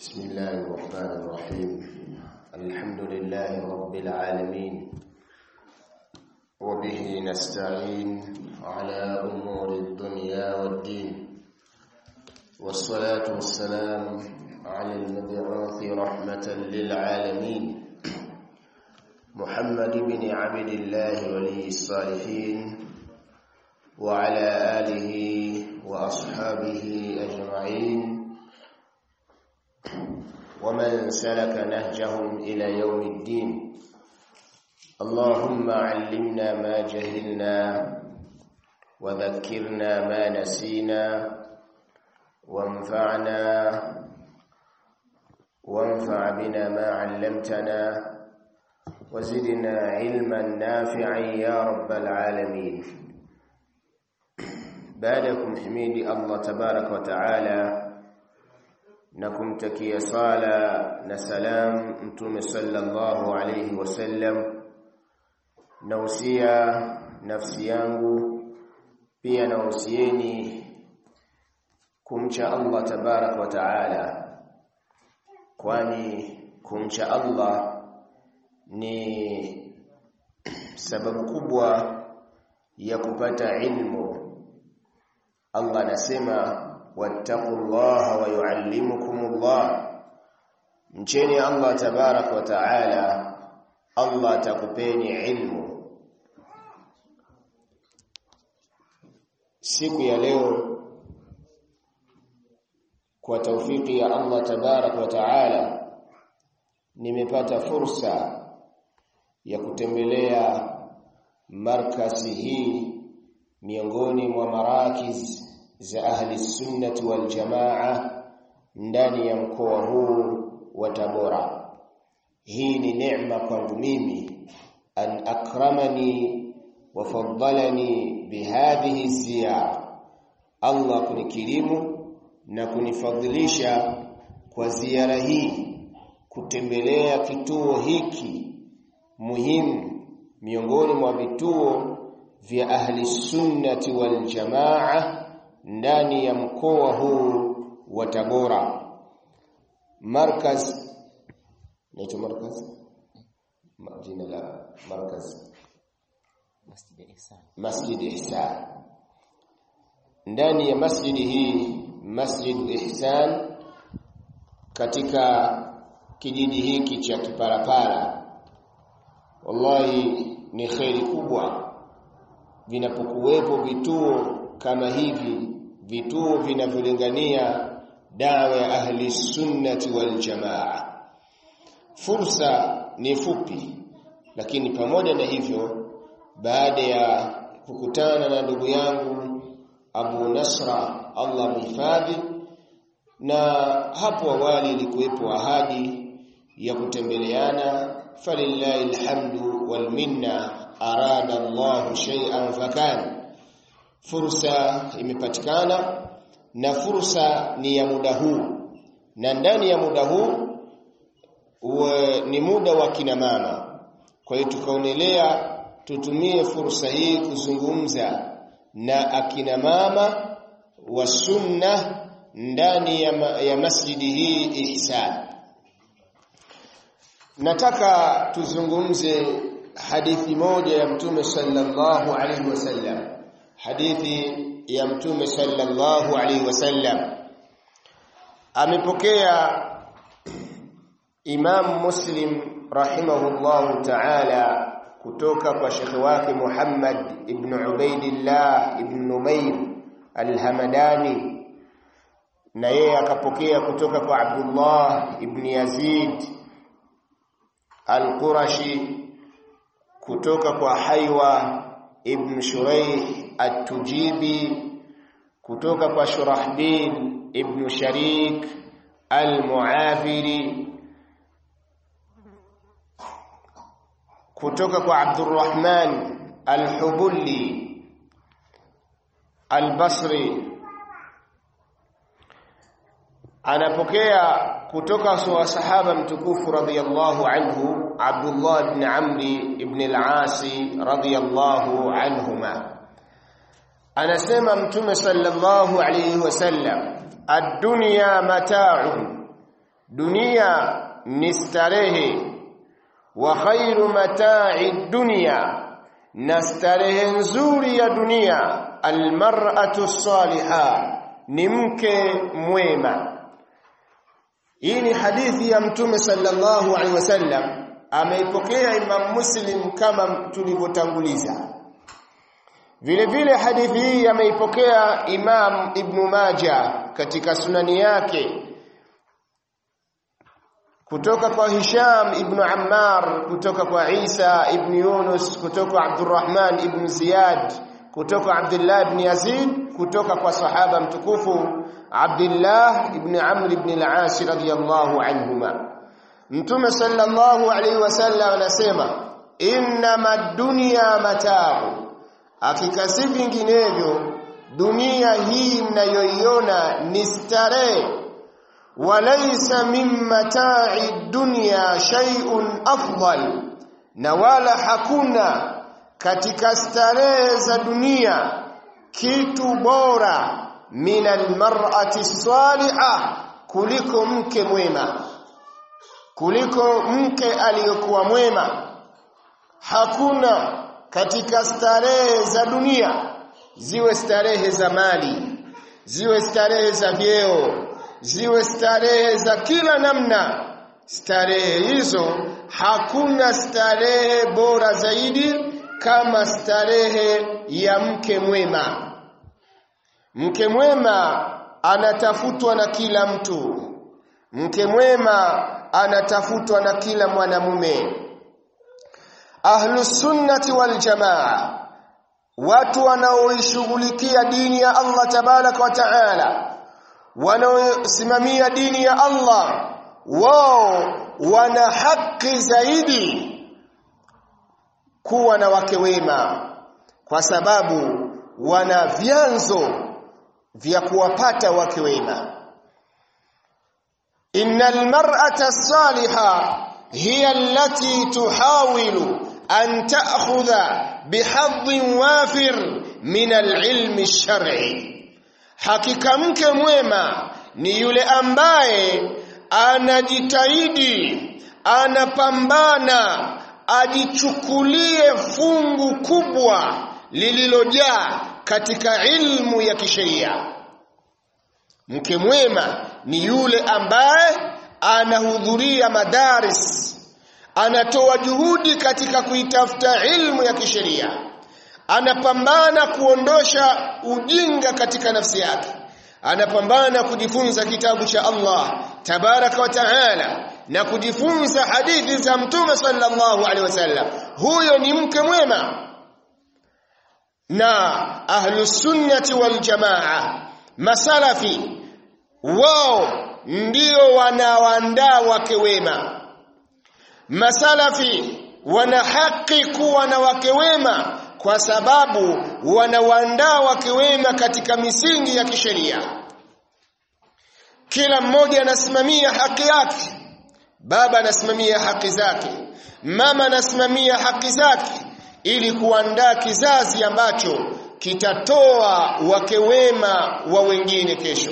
بسم الله الرحمن الرحيم الحمد لله رب العالمين وبه نستعين على أمور الدنيا والدين والصلاة والسلام على المبعوث رحمة للعالمين محمد بن عبد الله ولي الصالحين وعلى آله وأصحابه أجمعين ومن سلك نهجهم إلى يوم الدين اللهم علمنا ما جهلنا وذكرنا ما نسينا وانفعنا وانفع بنا ما علمتنا وزدنا علما نافعا يا رب العالمين بعدكم حميدي الله تبارك وتعالى na kumtakia sala na salam mtume sallallahu alayhi wasallam na usia nafsi yangu pia na usieni kumcha Allah tabarak wa taala kwani kumcha Allah ni sababu kubwa ya kupata ilmu Allah anasema wattaqullaha wa yuallimukumullah mcheni Allah tabarak wa taala Allah atakupeni ilmu siku ya leo kwa taufiki ya Allah tabarak wa taala nimepata fursa ya kutembelea markazi hii miongoni mwa marakiz za ahli sunnati wal jamaa ndani ya mkoa huu wa Tabora. Hii ni neema kwangu mimi an akramani wa faddalani bihadhihi ziyara. Allah kunikirimu na kunifadhilisha kwa ziara hii kutembelea kituo hiki muhimu miongoni mwa vituo vya ahli sunnati wal jamaa ndani ya mkoa huu wa Tabora markaz naitwa markaz jina la markaz Masjid Ihsan. Masjid Ihsan ndani ya masjidi hii Masjid Ihsan katika kijiji hiki cha Kiparapara wallahi ni kheri kubwa vinapokuwepo vituo kama hivi vituo vinavyolingania dawa ya ahli sunnati wal jamaa fursa ni fupi lakini pamoja na hivyo baada ya kukutana na ndugu yangu Abu Nasra Allah mhifadhi na hapo awali ilikuwepo ahadi ya kutembeleana falillahi alhamdu wal minna arada Allah shay'an fakana fursa imepatikana na fursa ni ya muda huu na ndani ya muda huu uwe, ni muda wa kina mama kwa hiyo tukaonelea tutumie fursa hii kuzungumza na akina mama wa sunna ndani ya, ma, ya masjidi hii ihsan nataka tuzungumze hadithi moja ya mtume sallallahu alaihi wasallam hadithi ya mtume sallallahu alaihi wasallam amepokea Imam Muslim rahimahullahu ta'ala kutoka kwa shekhi wake Muhammad ibn Ubaidillah ibn Numair al-Hamadani na yeye akapokea kutoka kwa Abdullah ibn Yazid al-Qurashi kutoka kwa Haywa ibn Shuraih at-Tujibi kutoka kwa Shurahbil ibn Sharik al-Muafiri kutoka kwa Abdurrahman al-Hubulli al-Basri anapokea kutoka kwa sahaba mtukufu radhiyallahu anhu Abdullah ibn Amri ibn al-As radhiyallahu anhuma anasema mtume sallallahu alayhi wasallam ad-dunya mata'un dunia ni starehe wa khairu mata'i dunya na starehe nzuri ya dunia almar'atu salihah ni mke mwema hii ni hadithi ya mtume sallallahu alaihi wasallam ameipokea Imam Muslim kama tulivyotanguliza vile vile hadithi hii ameipokea Imam Ibn Majah katika sunani yake kutoka kwa Hisham ibn Ammar kutoka kwa Isa ibn Yunus kutoka kwa Abdurrahman ibn Ziyad kutoka Abdullah ibn Yazid kutoka kwa sahaba mtukufu Abdullah ibn Amr ibn al-As radiyallahu anhuma Mtume sallallahu alaihi wasallam anasema innama dunya mata'u hakika si vinginevyo dunia hii mnayoiona ni starehe walaysa min mata'i dunya shay'un afdal na wala hakuna katika starehe za dunia kitu bora min almar'ati salihah kuliko mke mwema kuliko mke aliyokuwa mwema hakuna katika starehe za dunia ziwe starehe za mali ziwe starehe za vyeo ziwe starehe za kila namna starehe hizo hakuna starehe bora zaidi kama starehe ya mke mwema mke mwema anatafutwa na kila mtu mke mwema anatafutwa na kila mwanamume ahlus sunnati wal jamaa watu wanaoishughulikia dini ya Allah tabarak wa taala wanaosimamia dini ya Allah wao wana haki zaidi kuwa na wake wema kwa sababu wana vyanzo vya kuwapata wake wema innal mar'ata salihah hiya allati tuhawilu an ta'khudha bihadhin wafir min al-ilmi ash-shar'i hakika mke mwema ni yule ambaye anajitahidi anapambana ajichukulie fungu kubwa lililojaa katika ilmu ya kisheria mke mwema ni yule ambaye anahudhuria madaris anatoa juhudi katika kuitafuta ilmu ya kisheria anapambana kuondosha ujinga katika nafsi yake anapambana kujifunza kitabu cha Allah tabaraka wa taala na kujifunza hadithi za mtume sallallahu alaihi wasallam huyo ni mke mwema na ahlus sunnati wal jamaa masalafi wao ndio wanaoandaa wake wema masalafi wana haki kuwa na wake wema kwa sababu wanawaandaa wake wema katika misingi ya kisheria kila mmoja anasimamia haki yake baba anasimamia haki zake mama anasimamia haki zake ili kuandaa kizazi ambacho kitatoa wake wema wa wengine kesho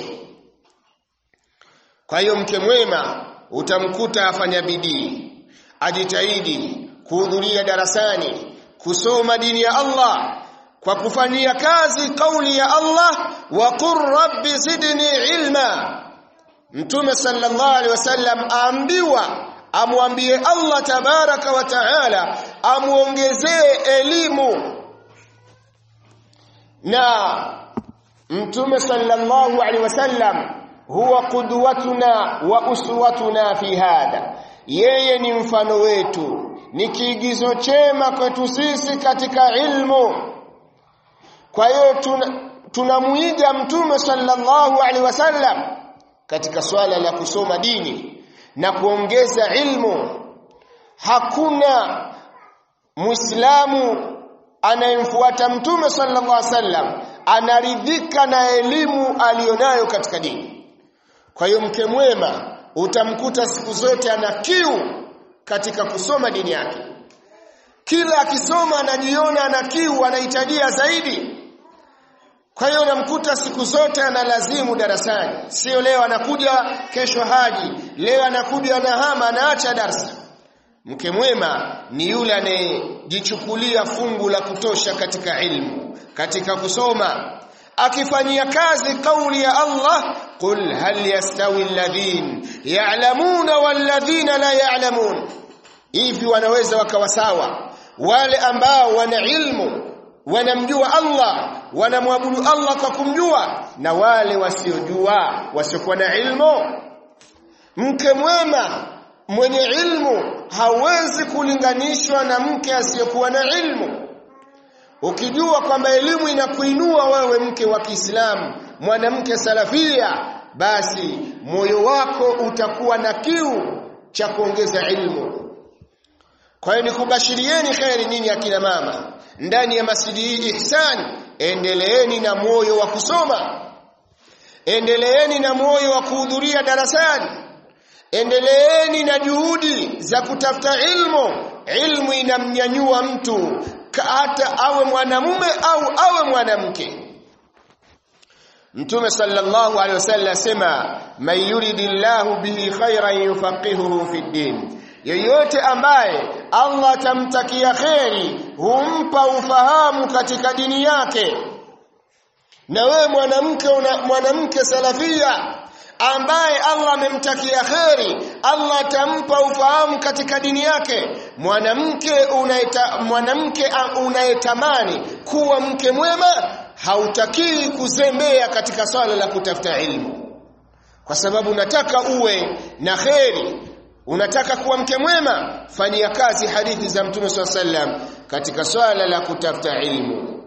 kwa hiyo mke mwema utamkuta afanya bidii ajitahidi kuhudhuria darasani kusoma dini ya Allah kwa kufanyia kazi kauli ya Allah wa qur rabbi zidni ilma Mtume sallallahu alaihi wasallam aambiwa amwambie Allah tabaraka wa taala amuongezee elimu na Mtume sallallahu alaihi wasallam huwa qudwatuna wa uswatuna fi hadha yeye ni mfano wetu ni kiigizo chema kwetu sisi katika ilmu kwa hiyo tunamuiga tuna mtume sallallahu alaihi wasallam katika swala la kusoma dini na kuongeza ilmu hakuna muislamu anayemfuata mtume sallallahu alaihi wasallam anaridhika na elimu aliyonayo katika dini kwa hiyo mke mwema utamkuta siku zote ana kiu katika kusoma dini yake kila akisoma anajiona ana kiu anahitajia zaidi kwa hiyo unamkuta siku zote analazimu darasani sio leo anakuja kesho haji leo anakuja anahama anaacha darsa mke mwema ni yule anayejichukulia fungu la kutosha katika ilmu katika kusoma akifanyia kazi kauli ya Allah qul hal yastawi alladhin ya'lamuna walladhina la ya'lamun hivi wanaweza wakawa sawa wale ambao wana ilmu wanamjua Allah wanamwabudu Allah kwa kumjua na wale wasiojua wasiokuwa na ilmu mke mwema mwenye ilmu hawezi kulinganishwa na mke asiyekuwa na ilmu ukijua kwamba elimu inakuinua wewe mke wa Kiislamu mwanamke salafia basi moyo wako utakuwa na kiu cha kuongeza ilmu kwa hiyo nikubashirieni kheri nyinyi akina mama ndani ya masjidi hii ihsan endeleeni na moyo wa kusoma endeleeni na moyo wa kuhudhuria darasani endeleeni na juhudi za kutafuta ilmu ilmu inamnyanyua mtu hata awe mwanamume au awe mwanamke Mtume sallallahu alaihi wasallam asema man yuridillahu bihi khairan yufaqihuhu fi din yeyote ambaye Allah atamtakia kheri humpa ufahamu katika dini yake na wewe mwanamke mwanamke salafia ambaye Allah amemtakia kheri Allah atampa ufahamu katika dini yake mwanamke unaita mwanamke unayetamani kuwa mke mwema hautakii kuzembea katika swala la kutafuta ilmu kwa sababu unataka uwe na kheri unataka kuwa mke mwema fanyia kazi hadithi za mtume swalla sallam katika swala la kutafuta ilmu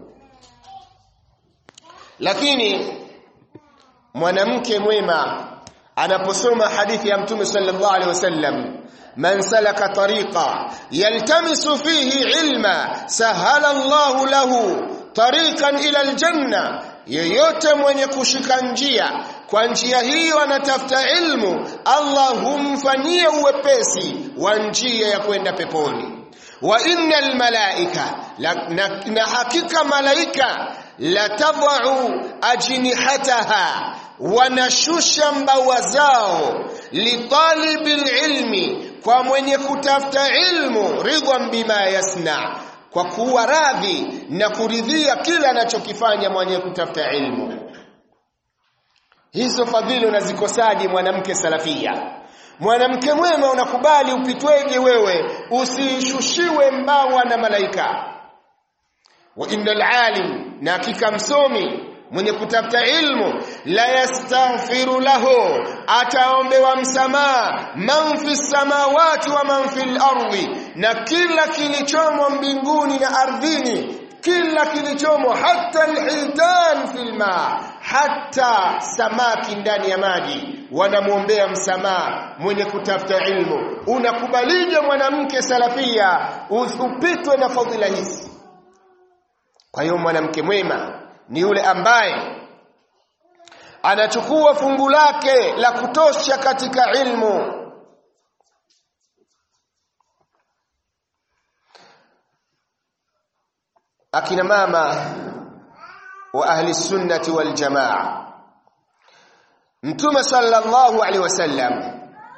lakini mwanamke mwema anaposoma hadithi ya mtume sallallahu alaihi wasallam man salaka tariqa yaltamisu fihi ilma sahala Allahu lahu tariqan ila aljanna yeyote mwenye kushika njia kwa njia hiyo anatafuta ilmu Allah humfanyia uwepesi wa njia ya kwenda peponi wa innal malaika na, na, na hakika malaika latadau ajnihataha wanashusha mbawa zao litalibil ilmi kwa mwenye kutafuta ilmu ridwan bima yasna kwa kuwa radhi na kuridhia kila anachokifanya mwenye kutafuta ilmu hizo fadhili unazikosaje mwanamke salafia mwanamke mwema unakubali upitweje wewe usishushiwe mbawa na malaika wa innal alim na hakika msomi mwenye kutafuta ilmu la yastaghfiru lahu ataombewa msamaha man fi samawati wa man fil ardi na kila kilichomo mbinguni na ardhini kila kilichomo hata alhitan fil ma hata samaki ndani ya maji wanamwombea msamaha mwenye kutafuta ilmu unakubalije mwanamke salafia usipitwe na fadhila hizi kwa hiyo mwanamke mwema ni yule ambaye anachukua fungu lake la kutosha katika ilmu akina mama wa ahli sunnati wal jamaa mtume sallallahu alaihi wasallam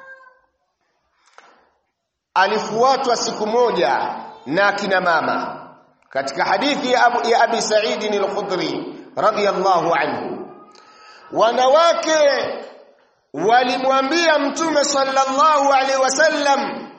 alifuatwa siku moja na akina mama katika hadithi ya Abu ya Abi Sa'id al-Khudri radiyallahu anhu wanawake walimwambia mtume sallallahu alaihi wasallam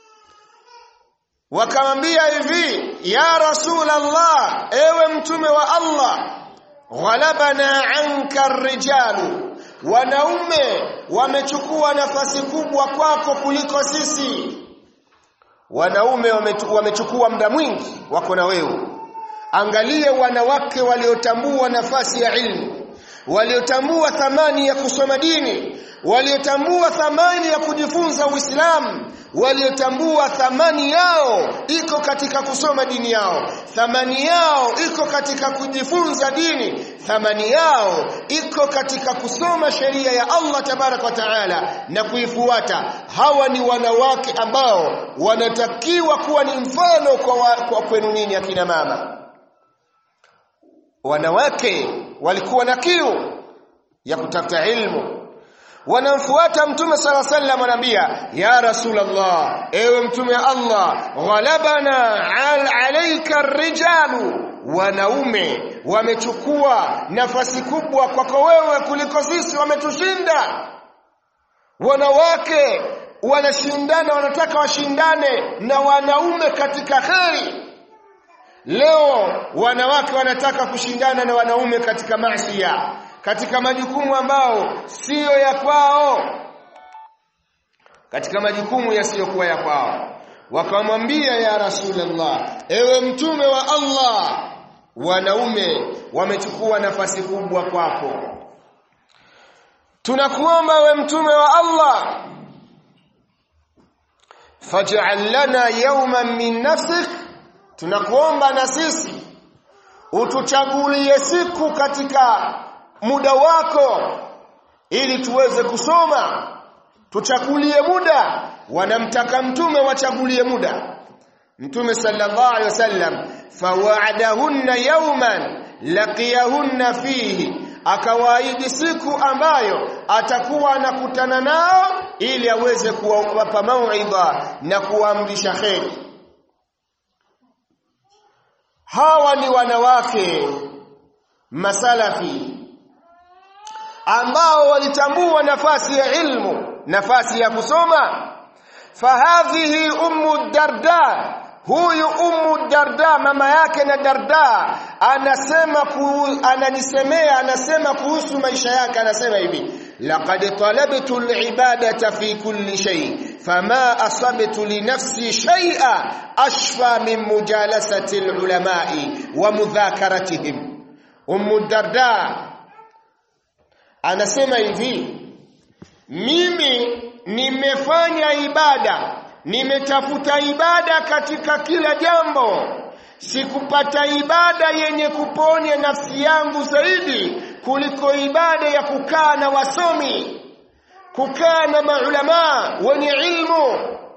wakamwambia hivi ya rasulullah ewe mtume wa Allah ghalabana anka rijalu wanaume wamechukua nafasi kubwa kwako kuliko sisi wanaume wamechukua muda mwingi wako na wewe angalie wanawake waliotambua nafasi ya ilmu waliotambua thamani ya kusoma dini waliotambua thamani ya kujifunza Uislamu waliotambua thamani yao iko katika kusoma dini yao thamani yao iko katika kujifunza dini thamani yao iko katika kusoma sheria ya Allah tabarak wa taala na kuifuata hawa ni wanawake ambao wanatakiwa kuwa ni mfano kwa, wa, kwa kwenu nyinyi akina mama wanawake walikuwa na kiu ya kutafuta ilmu wanamfuata mtume sala sallam wanaambia ya rasulullah ewe mtume Allah ghalabana al alayka rijalu wanaume wamechukua nafasi kubwa kwako wewe kuliko sisi wametushinda wanawake wanashindana wanataka washindane na wanaume katika kheri leo wanawake wanataka kushindana na wanaume katika maasiya katika majukumu ambao siyo ya kwao katika majukumu yasiyokuwa ya kwao wakamwambia ya rasulullah ewe mtume wa Allah wanaume wamechukua nafasi kubwa kwako tunakuomba we mtume wa Allah faj'al lana yawman min nafsik tunakuomba na sisi utuchagulie siku katika muda wako ili tuweze kusoma tuchagulie muda wanamtaka mtume wachagulie muda mtume sallallahu alaihi wasallam fawa'adahunna yawman laqiyahunna fihi akawaahidi siku ambayo atakuwa anakutana nao ili aweze kuwapa mauidha na kuamrisha kheri hawa ni wanawake masalafi ambao walitambua nafasi ya ilmu nafasi ya kusoma fahadhihi ummu darda huyu ummu darda mama yake na darda anasema ku, ananisemea anasema kuhusu maisha yake anasema hivi laqad talabtu alibadata fi kulli shay fama asabtu li nafsi shay'a ashfa min mujalasati alulamai wa mudhakaratihim ummu darda anasema hivi mimi nimefanya ibada nimetafuta ibada katika kila jambo sikupata ibada yenye kuponya nafsi yangu zaidi kuliko ibada ya kukaa na wasomi kukaa na maulama wenye ilmu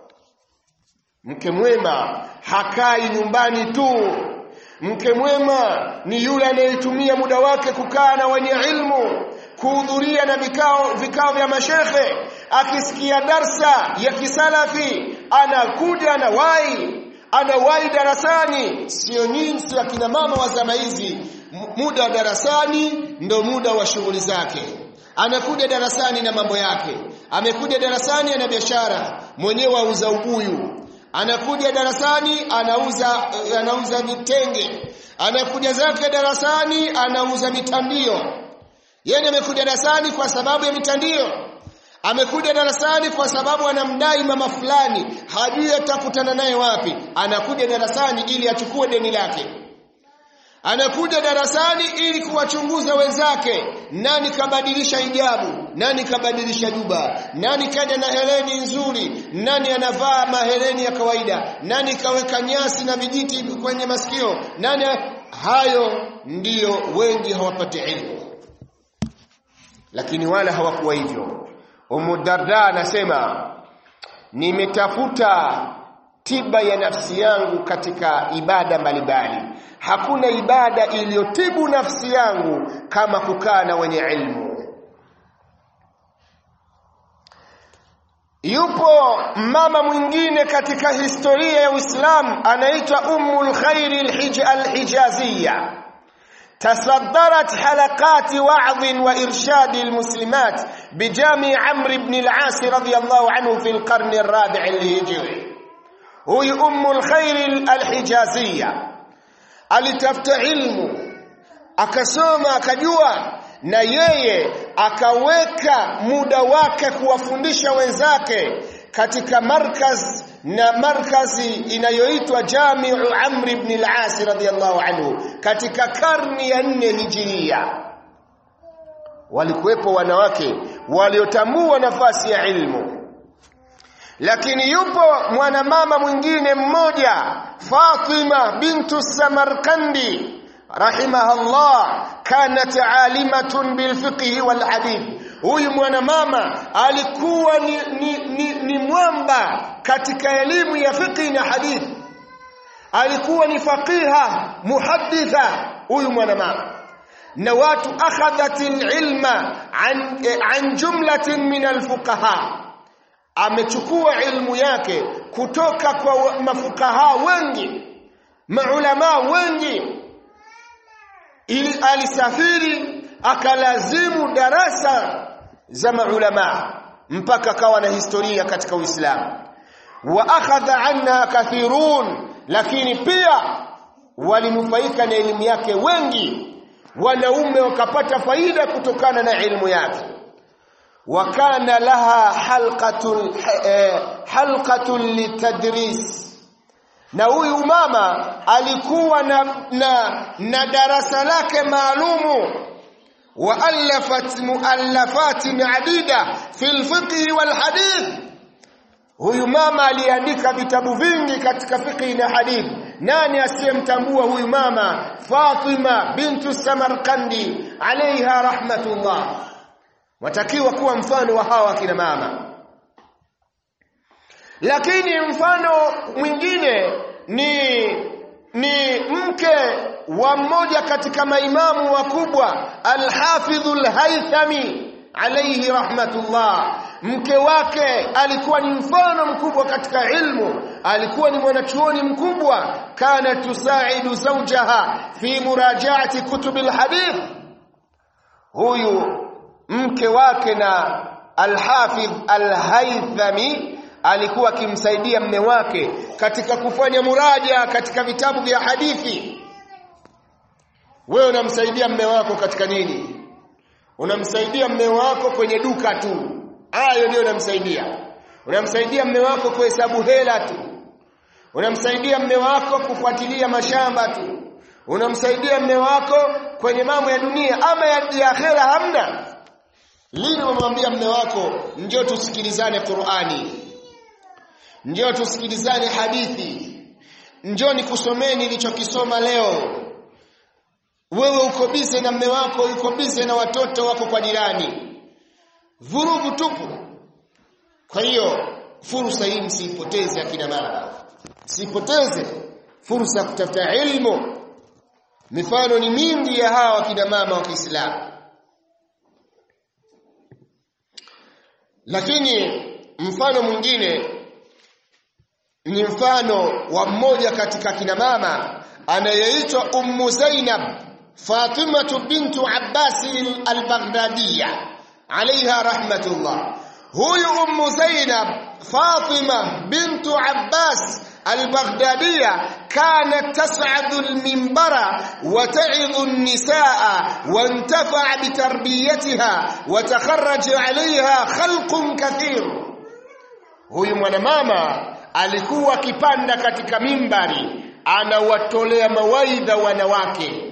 mke mwema hakai nyumbani tu mke mwema ni yule anayetumia muda wake kukaa na wenye ilmu kuhudhuria na vikao vikao vya mashekhe akisikia darsa ya kisalafi anakuja anawahi anawahi darasani sio nyinyi sio akina mama wa zama hizi muda wa darasani ndo muda wa shughuli zake anakuja darasani na mambo yake amekuja darasani ana biashara mwenyewe auza ubuyu anakuja darasani anauza anauza vitenge anakuja zake darasani anauza mitandio yeye amekuja darasani kwa sababu ya mitandio amekuja darasani kwa sababu anamdai mama fulani hajui atakutana naye wapi anakuja darasani ili achukue deni lake anakuja darasani ili kuwachunguza wenzake nani kabadilisha hijabu nani kabadilisha juba nani kaja na heleni nzuri nani anavaa maheleni ya kawaida nani kaweka nyasi na vijiti kwenye masikio nani hayo ndiyo wengi hawapati ilmu lakini wala hawakuwa hivyo Umu Darda anasema nimetafuta tiba ya nafsi yangu katika ibada mbalimbali hakuna ibada iliyotibu nafsi yangu kama kukaa na wenye ilmu yupo mama mwingine katika historia ya Uislamu anaitwa Ummul Khair al-Hijaziyya تصدرت حلقات وعظ وإرشاد المسلمات بجامع عمرو بن العاص رضي الله عنه في القرن الرابع الهجري هو أم الخير الحجازية alitafuta ilmu akasoma akajua na yeye akaweka muda wake kuwafundisha wenzake katika markaz na markazi inayoitwa Jamiu Amr ibn al-As radhiyallahu anhu katika karni ya nne hijiria walikuwepo wanawake waliotambua nafasi ya ilmu lakini yupo mwanamama mwingine mmoja Fatima bintu Samarkandi rahimahullah kanat alimatun bilfiqhi walhadith huyu mwanamama alikuwa ni, ni, ni, ni mwamba katika elimu ya fiqhi na hadithi alikuwa ni faqiha muhadditha huyu mwanamama na watu akhadhat ilma an, an jumlatin min alfuqaha amechukua ilmu yake kutoka kwa mafukaha wengi maulama wengi ili alisafiri akalazimu darasa za maulama mpaka kawa na historia katika Uislamu wa akhadha anha kathirun lakini pia walinufaika na elimu yake wengi wanaume wakapata faida kutokana na ilmu yake wakana laha halqatun eh, halqatun litadris na huyu mama alikuwa na, na, na darasa lake maalumu وألفت مؤلفات عديدة في الفقه والحديث huyu mama aliandika vitabu vingi katika fiqh na hadith nani asiyemtambua huyu mama Fatima bintu Samarkandi alaiha rahmatullah watakiwa kuwa mfano wa hawa kina mama lakini mfano mwingine ni ni mke wa mmoja katika maimamu wakubwa Al-Hafidh Al-Haythami alayhi rahmatullah mke wake alikuwa ni mfano mkubwa katika ilmu alikuwa ni mwanachuoni mkubwa kana tusaidu zawjaha fi murajaati kutub alhadith huyu mke wake na Al-Hafidh Al-Haythami alikuwa akimsaidia mme wake katika kufanya muraja katika vitabu vya hadithi wewe unamsaidia mme wako katika nini unamsaidia mme wako kwenye duka tu hayo ndio unamsaidia unamsaidia mme wako kuhesabu hela tu unamsaidia mme wako kufuatilia mashamba tu unamsaidia mme wako kwenye mambo ya dunia ama ya, ya akhera hamna lini umemwambia mme wako njoo tusikilizane Qur'ani njoo tusikilizane hadithi njoo nikusomee nilichokisoma leo wewe uko bize na mme wako uko bize na watoto wako kwa jirani vurugu tupu kwa hiyo fursa hii msiipoteze akina mama msipoteze fursa ya kutafuta ilmu mifano ni mingi ya hawa akina mama wa Kiislamu lakini mfano mwingine ni mfano wa mmoja katika kina mama anayeitwa Ummu Zainab Fatima bintu Abbas al-Baghdadiyya عليها رحمة الله هو أم زينب فاطمة بنت عباس البغدادية كانت تصعد المنبر وتعظ النساء وانتفع بتربيتها وتخرج عليها خلق كثير huyu mwanamama alikuwa akipanda katika mimbari anawatolea mawaidha wanawake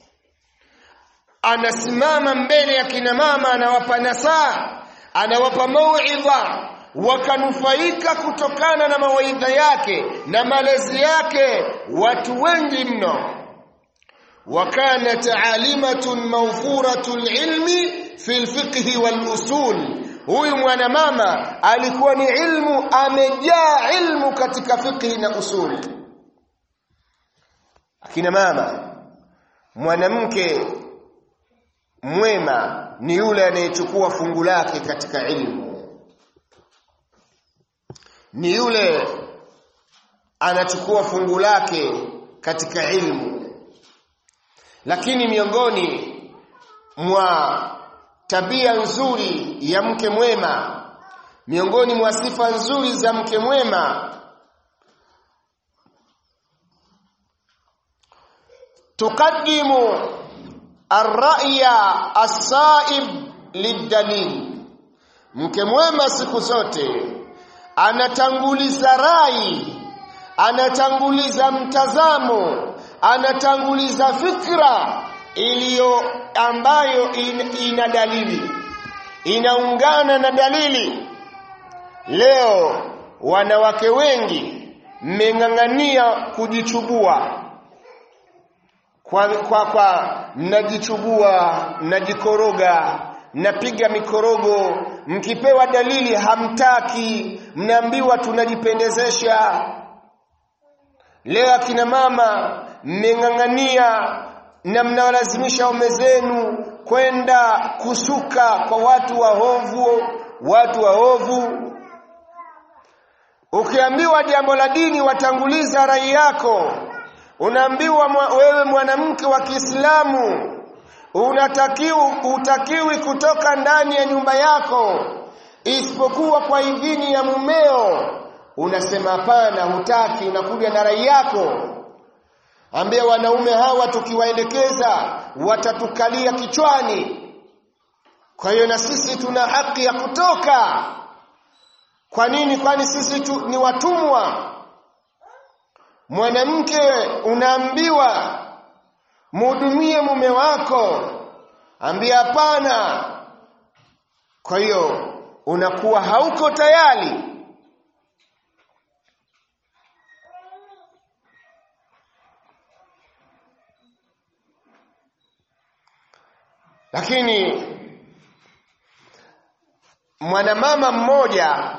anasimama mbele ya kina mama anawapa nasaa anawapa mauidha wakanufaika kutokana na mawaidha yake na malezi yake watu wengi mno وكانت عالمة موفورة العلم في الفقه والأصول huyu mwanamama alikuwa ni ilmu amejaa ilmu katika fiqhi na usuli akina mama mwanamke mwema ni yule anayechukua fungu lake katika ilmu ni yule anachukua fungu lake katika ilmu lakini miongoni mwa tabia nzuri ya mke mwema miongoni mwa sifa nzuri za mke mwema tukaddimu arra'ya as-sa'ib lidalil mke mwema siku zote anatanguliza rai anatanguliza mtazamo anatanguliza fikra iliyo ambayo in, ina dalili inaungana na dalili leo wanawake wengi mmeng'ang'ania kujichubua kwa kwa, kwa mnajichubua mnajikoroga mnapiga mikorogo mkipewa dalili hamtaki mnaambiwa tunajipendezesha leo akina mama mmeng'ang'ania na mnawalazimisha waume zenu kwenda kusuka kwa watu waovu watu waovu ukiambiwa jambo la dini watanguliza rai yako unaambiwa mwa, wewe mwanamke wa Kiislamu unatakiwa utakiwi kutoka ndani ya nyumba yako isipokuwa kwa idhini ya mumeo unasema hapana hutaki unakuja na rai yako ambia wanaume hawa tukiwaelekeza watatukalia kichwani kwa hiyo na sisi tuna haki ya kutoka kwa nini kwani sisi tu, ni watumwa mwanamke unaambiwa mhudumie mume wako ambia hapana kwa hiyo unakuwa hauko tayari lakini mwanamama mmoja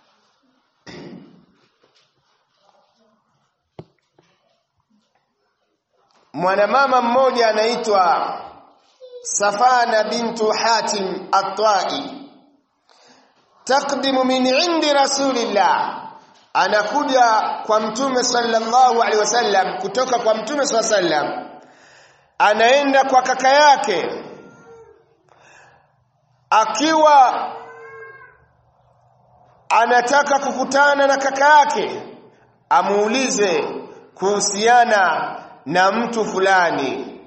mwanamama mmoja anaitwa Safana bintu Hatim At-Tai taqdimu min indi rasulillah anakuja kwa mtume sallallahu alaihi wasallam kutoka kwa mtume sallallahu alaihi wasallam anaenda kwa kaka yake akiwa anataka kukutana na kaka yake amuulize kuhusiana na mtu fulani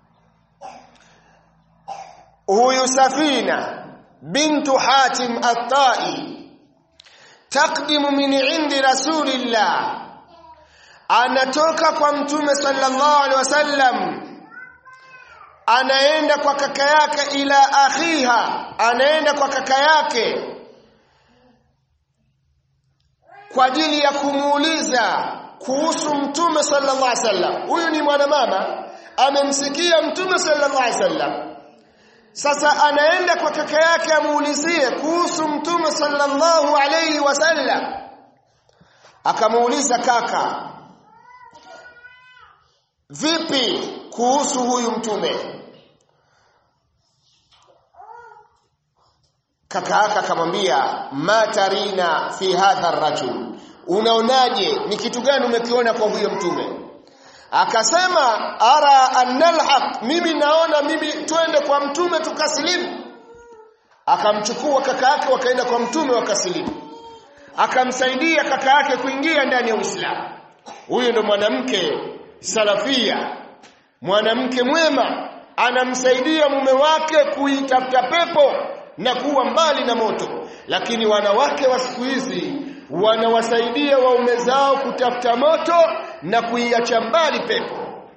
huyu Safina bintu Hatim At-Tai takdimu min indi rasulillah anatoka kwa mtume sallallahu alaihi wasallam anaenda kwa kaka yake ila akhiha anaenda kwa kaka yake kwa ajili ya kumuuliza kuhusu mtume sallallahu alaihi wasallam huyu ni mwanamama amemsikia mtume sallallahu alaihi wasallam sasa anaenda kwa kaka yake amuulizie kuhusu mtume sallallahu alaihi wasallam akamuuliza kaka vipi kuhusu huyu mtume kaka yake akamwambia matarina fi hadha rajul unaonaje ni kitu gani umekiona kwa huyo mtume akasema ara annalhaq mimi naona mimi twende kwa mtume tukasilimu akamchukua kaka yake wakaenda kwa mtume wakasilimu akamsaidia kaka yake kuingia ndani ya Uislamu huyo ndo mwanamke salafia mwanamke mwema anamsaidia mume wake kuitafuta pepo na kuwa mbali na moto lakini wanawake wa siku hizi wanawasaidia waume zao kutafuta moto na kuiacha mbali pepo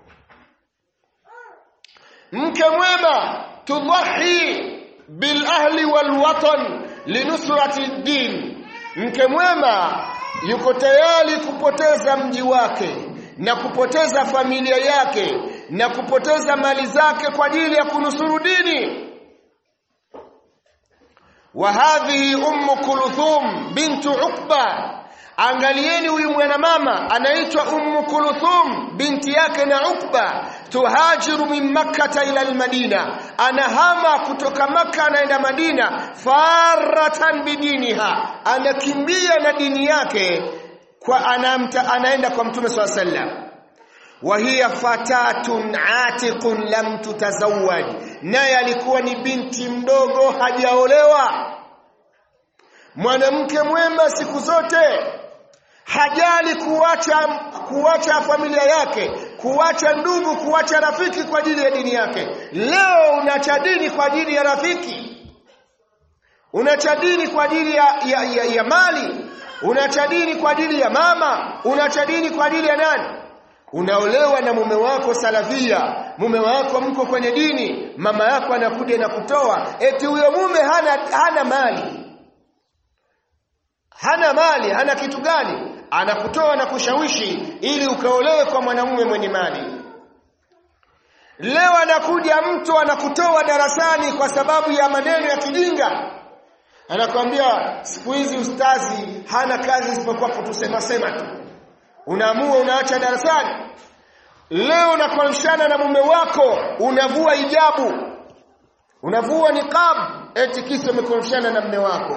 mke mwema tudhahi bil ahli wal watan linusrati din mke mwema yuko tayari kupoteza mji wake na kupoteza familia yake na kupoteza mali zake kwa ajili ya kunusuru dini wa hadhihi ummu kulthum bintu ukba angalieni huyu mwanamama anaitwa ummu kulthum binti yake na ukba tuhajiru min makkata ila almadina anahama kutoka makka anaenda madina faratan bidiniha anakimbia na dini yake kwa anamta, anaenda kwa mtume swalla sallam wa hiya fatatun atiqun lam tutazawwaj naye alikuwa ni binti mdogo hajaolewa mwanamke mwema siku zote hajali kuacha kuacha familia yake kuacha ndugu kuacha rafiki kwa ajili ya dini yake leo unacha dini kwa ajili ya rafiki unacha dini kwa ajili ya, ya, ya, ya mali unacha dini kwa ajili ya mama unacha dini kwa ajili ya nani unaolewa na mume wako salafia mume wako mko kwenye dini mama yako anakuja na kutoa eti huyo mume hana hana mali hana mali hana kitu gani anakutoa na kushawishi ili ukaolewe kwa mwanamume mwenye mali leo anakuja mtu anakutoa darasani kwa sababu ya maneno ya kijinga anakwambia siku hizi ustazi hana kazi isipokuwa kutusema sema tu unaamua unaacha darasani leo unakorofishana na mume wako unavua hijabu unavua niqab eti kisa umekorofishana na mume wako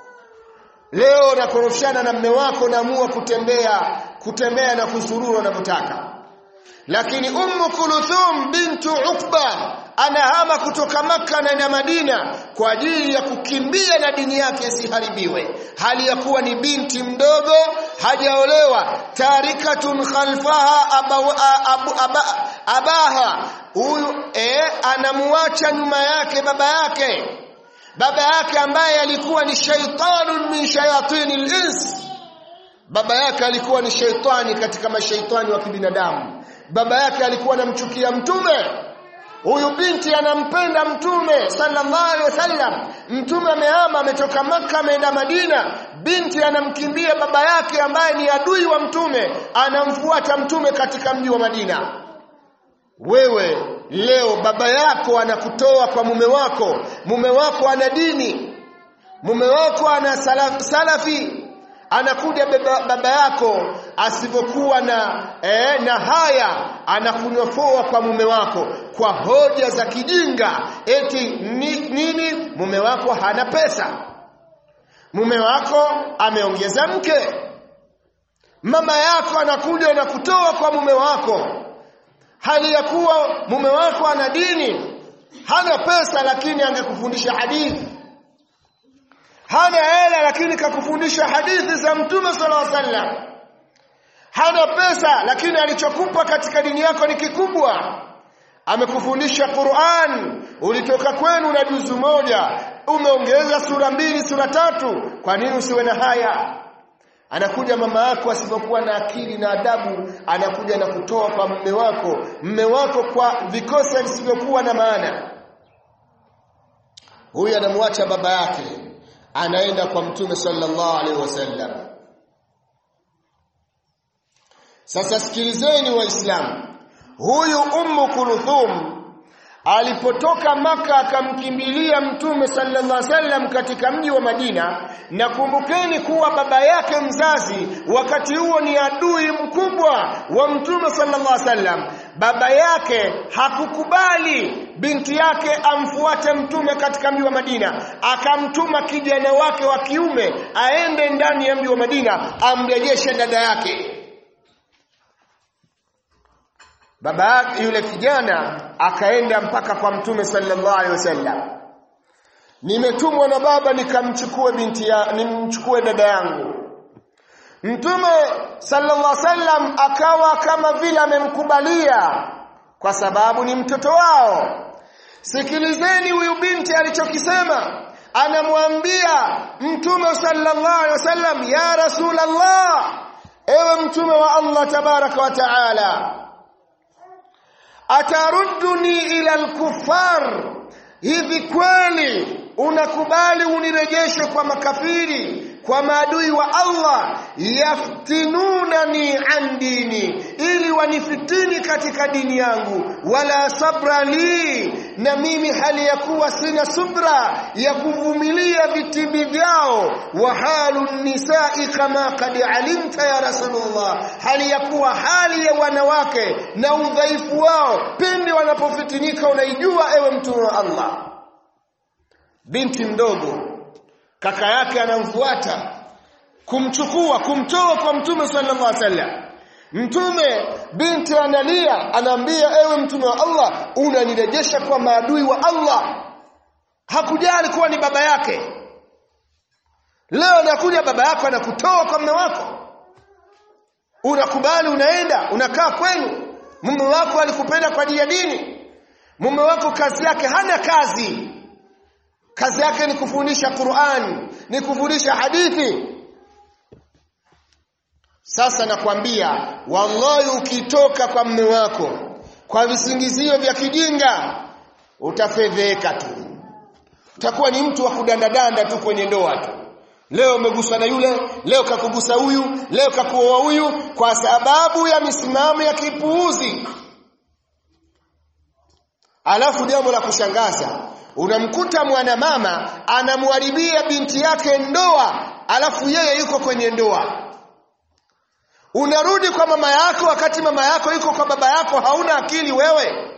leo unakorofishana na mume wako unaamua kutembea kutembea na kuzurura unavyotaka lakini ummu kuluthum bintu ukba anahama kutoka maka anaenda madina kwa ajili ya kukimbia na dini yake isiharibiwe hali ya kuwa ni binti mdogo hajaolewa tarikatun khalfaha abawa, abu, aba, abaha huyu eh, anamuacha nyuma yake baba yake baba yake ambaye alikuwa ni shaitanun min shayatini lins baba yake alikuwa ni shaitani katika mashaitani wa kibinadamu baba yake alikuwa anamchukia mtume huyu binti anampenda mtume sallallahu alaihi wasallam mtume amehama ametoka maka ameenda madina binti anamkimbia baba yake ambaye ni adui wa mtume anamfuata mtume katika mji wa madina wewe leo baba yako anakutoa kwa mume wako mume wako ana dini mume wako ana salaf, salafi anakuja baba, baba yako asivyokuwa na eh, na haya anakunyofoa kwa mume wako kwa hoja za kijinga eti ni, nini mume wako hana pesa mume wako ameongeza mke mama yako anakuja na kutoa kwa mume wako hali ya kuwa mume wako ana dini hana pesa lakini angekufundisha hadithi hana hela lakini kakufundisha hadithi za mtume sallallahu alaihi wasallam hana pesa lakini alichokupa katika dini yako ni kikubwa amekufundisha Qur'an ulitoka kwenu na juzu moja umeongeza sura mbili sura tatu kwa nini usiwe na haya anakuja mama yako asipokuwa na akili na adabu anakuja na kutoa kwa mume wako mume wako kwa vikosa visivyokuwa na maana huyu anamwacha baba yake anaenda kwa mtume sallallahu alaihi wasallam sasa sikilizeni waislamu huyu ummu kulthum alipotoka maka akamkimbilia mtume sallallahu alaihi wasallam katika mji wa Madina na kumbukeni kuwa baba yake mzazi wakati huo ni adui mkubwa wa mtume sallallahu alaihi wasallam baba yake hakukubali binti yake amfuate mtume katika mji wa Madina akamtuma kijana wake wa kiume aende ndani ya mji wa Madina amrejeshe dada yake baba yake yule kijana akaenda mpaka kwa mtume sallallahu alaihi wasallam nimetumwa na baba nikamchukue binti ya nimchukue dada yangu mtume sallallahu alaihi wasallam akawa kama vile amemkubalia kwa sababu ni mtoto wao sikilizeni huyu binti alichokisema anamwambia mtume sallallahu alaihi wasallam ya rasulullah ewe mtume wa Allah tabaraka wa taala atarudduni ila al-kuffar hivi kweli unakubali unirejeshe kwa makafiri kwa maadui wa Allah yaftinunani an dini ili wanifitini katika dini yangu wala sabra li na mimi hali ya kuwa sina subra ya kuvumilia vitimbi vyao wa halu nisai kama kad alimta ya rasulullah hali ya kuwa hali ya wanawake na udhaifu wao pindi wanapofitinika unaijua ewe mtume wa Allah binti mdogo kaka yake anamfuata kumchukua kumtoa kwa mtume sallallahu alaihi wasallam mtume binti analia anaambia ewe mtume wa Allah unanirejesha kwa maadui wa Allah hakujali kuwa ni baba yake leo anakuja baba yako anakutoa kwa mume wako unakubali unaenda unakaa kwenu mume wako alikupenda kwa ajili ya dini mume wako kazi yake hana kazi kazi yake ni kufundisha Qur'an ni kufundisha hadithi sasa nakwambia wallahi ukitoka kwa mme wako kwa visingizio vya kijinga utafedheka tu utakuwa ni mtu wa kudandadanda tu kwenye ndoa tu leo umeguswa na yule leo kakugusa huyu leo kakuoa huyu kwa sababu ya misimamo ya kipuuzi alafu jambo la kushangaza unamkuta mwanamama anamharibia binti yake ndoa alafu yeye yuko kwenye ndoa unarudi kwa mama yako wakati mama yako yuko kwa baba yako hauna akili wewe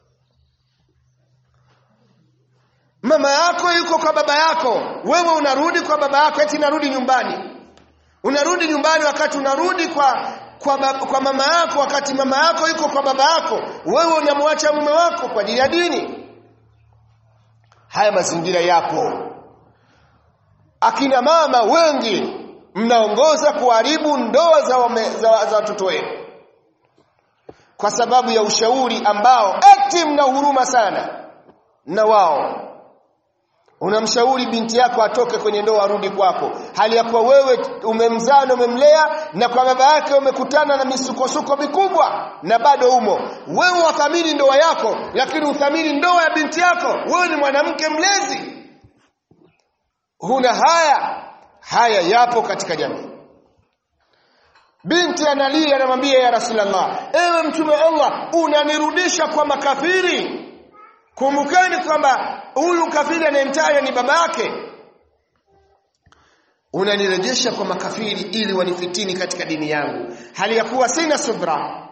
mama yako yuko kwa baba yako wewe unarudi kwa baba yako eti narudi nyumbani unarudi nyumbani wakati unarudi kwa kwa, bab, kwa mama yako wakati mama yako yuko kwa baba yako wewe unamwacha mume wako kwa ajili ya dini haya mazingira yapo akina mama wengi mnaongoza kuharibu ndoa za wame, za, za watoto wenu kwa sababu ya ushauri ambao eti mna huruma sana na wao unamshauri binti yako atoke kwenye ndoa arudi kwako hali ya kuwa wewe umemzaa na umemlea na kwa baba yake umekutana na misukosuko mikubwa na bado umo wewe wathamini ndoa yako lakini uthamini ndoa ya binti yako wewe ni mwanamke mlezi huna haya haya yapo katika jamii binti analia anamwambia ya rasulullah ewe mtume wa allah unanirudisha kwa makafiri kumbukeni kwamba huyu kafiri anayemtaja ni baba yake unanirejesha kwa makafiri ili wanifitini katika dini yangu hali ya kuwa sina subra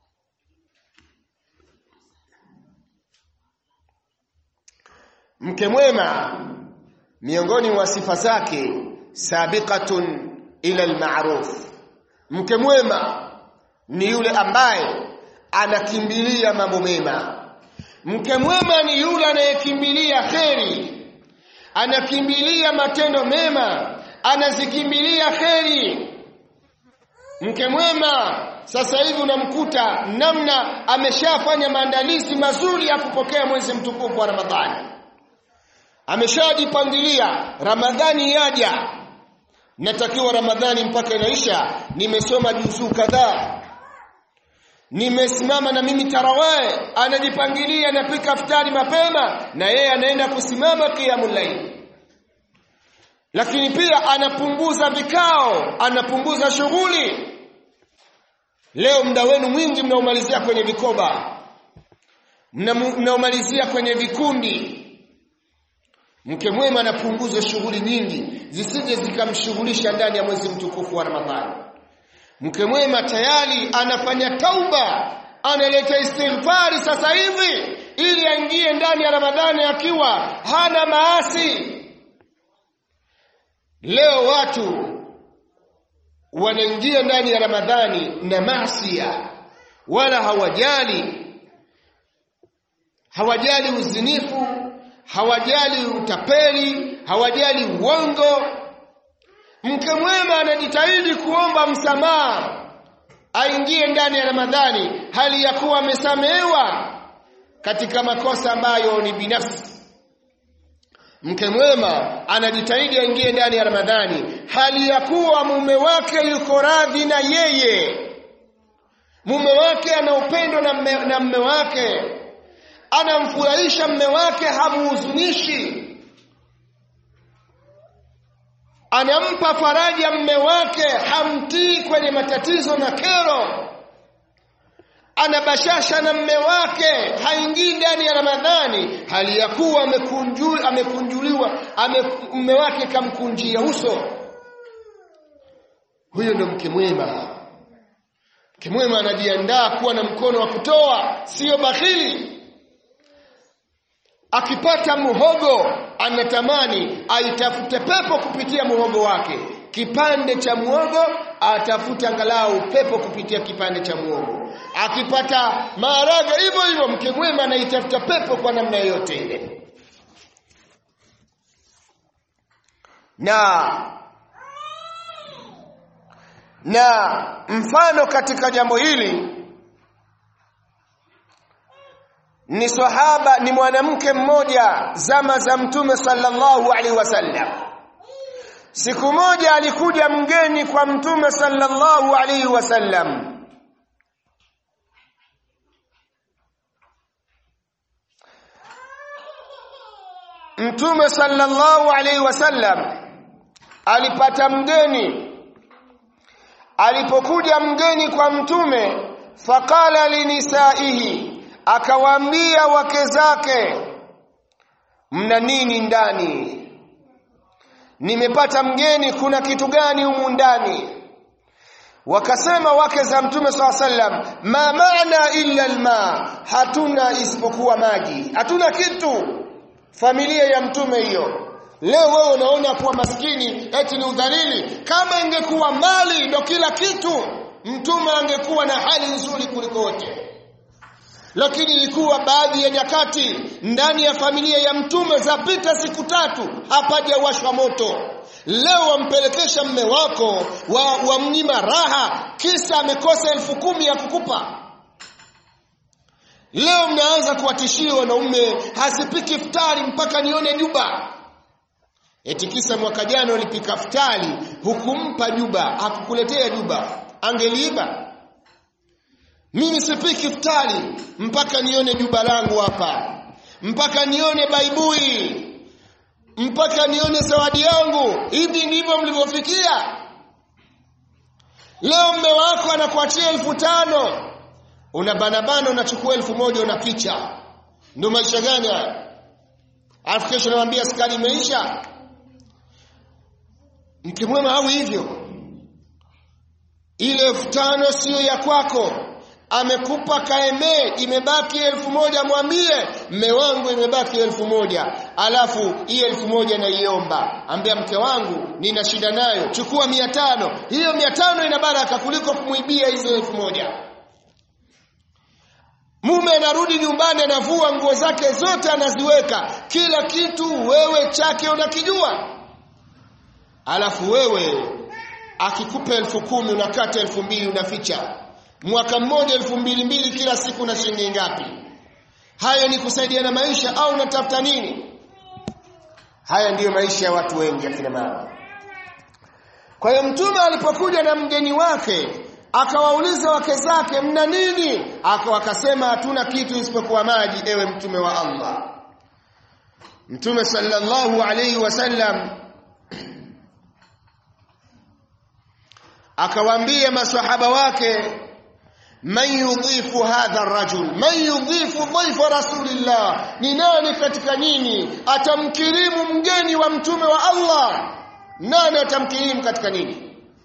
mke mwema miongoni mwa sifa zake sabiqatun ila almaruf mke mwema ni yule ambaye anakimbilia mambo mema mke mwema ni yule anayekimbilia kheri anakimbilia matendo mema anazikimbilia kheri mke mwema sasa hivi unamkuta namna ameshafanya maandalizi mazuri ya kupokea mwezi mtukufu wa ramadhani ameshajipangilia ramadhani yaja natakiwa ramadhani mpaka inaisha nimesoma juzuu kadhaa nimesimama na mimi tarawae anajipangilia anapika futari mapema na yeye anaenda kusimama qiyamul layl lakini pia anapunguza vikao anapunguza shughuli leo muda wenu mwingi mnaumalizia kwenye vikoba mnaumalizia kwenye vikundi mke mwema anapunguza shughuli nyingi zisije zikamshughulisha ndani ya mwezi mtukufu wa Ramadhani mke mwema tayari anafanya tauba analeta istighfari sasa hivi ili aingie ndani ya Ramadhani akiwa hana maasi leo watu wanaingia ndani ya Ramadhani na masia wala hawajali hawajali uzinifu hawajali utapeli hawajali uongo mke mwema anajitahidi kuomba msamaha aingie ndani ya Ramadhani hali ya kuwa amesamehewa katika makosa ambayo ni binafsi mke mwema anajitahidi aingie ndani ya Ramadhani hali ya kuwa mume wake yuko radhi na yeye mume wake ana upendo na mme, na mme wake anamfurahisha mme wake hamuhuzunishi anampa faraja mme wake hamtii kwenye matatizo na kero anabashasha na mme wake haingii ndani ya ramadhani hali ya kuwa amekunju, amekunjuliwa ame, mme wake kamkunjia uso huyo ndo mke mwema mke mwema anajiandaa kuwa na mkono wa kutoa sio bakhili akipata muhogo anatamani aitafute pepo kupitia muhogo wake kipande cha muhogo atafute angalau pepo kupitia kipande cha muhogo akipata maharage hivyo hivyo mke mwema anaitafuta pepo kwa namna yoyote ile na na mfano katika jambo hili ni sahaba ni mwanamke mmoja zama za mtume sallallahu alaihi wasallam siku moja alikuja mgeni kwa mtume sallallahu alaihi wasallam mtume sallallahu alaihi wasallam alipata mgeni alipokuja mgeni kwa mtume faqala linisaihi akawaambia wake zake mna nini ndani nimepata mgeni kuna kitu gani humu ndani wakasema wake za mtume swalla sallam ma maana illa alma hatuna isipokuwa maji hatuna kitu familia ya mtume hiyo leo wewe unaona kuwa maskini eti ni udhalili kama ingekuwa mali ndo kila kitu mtume angekuwa na hali nzuri kuliko wote lakini ilikuwa baadhi ya nyakati ndani ya familia ya mtume zapita siku tatu hapajawashwa moto leo wampelekesha mme wako wa, wa mnyima raha kisa amekosa elfu kumi ya kukupa leo mnaanza kuwatishia wanaume hasipiki iftari mpaka nione juba eti kisa mwaka jana ulipika iftari hukumpa juba hakukuletea juba angeliiba mimi sipiki iftari mpaka nione juba langu hapa mpaka nione baibui mpaka nione zawadi yangu hivi ndivyo mlivyofikia leo mme wako anakuachia elfu tano unabanabana unachukua elfu moja unapicha ndio maisha gani haya alafu kesho namwambia sukari imeisha mke mwema au hivyo ile elfu tano siyo ya kwako amekupa kaemee imebaki elfu moja mwambie mme wangu imebaki elfu moja alafu hii elfu moja naiomba ambia mke wangu nina shida nayo chukua mia tano hiyo mia tano ina baraka kuliko kumwibia hizo elfu moja mume anarudi nyumbani anavua nguo zake zote anaziweka kila kitu wewe chake unakijua alafu wewe akikupa elfu kumi unakata elfu mbili unaficha mwaka mmoja elfu mbili mbili kila siku na shilingi ngapi hayo ni kusaidia na maisha au unatafuta nini haya ndiyo maisha ya watu wengi akina mama kwa hiyo mtume alipokuja na mgeni wake akawauliza wake zake mna nini aka wakasema hatuna kitu isipokuwa maji ewe mtume wa Allah mtume sallallahu alayhi wasallam akawaambia maswahaba wake man yudhifu hadha rajul man yudhifu dhaifa rasulillah ni nani katika nyinyi atamkirimu mgeni wa mtume wa Allah nani atamkirimu katika nini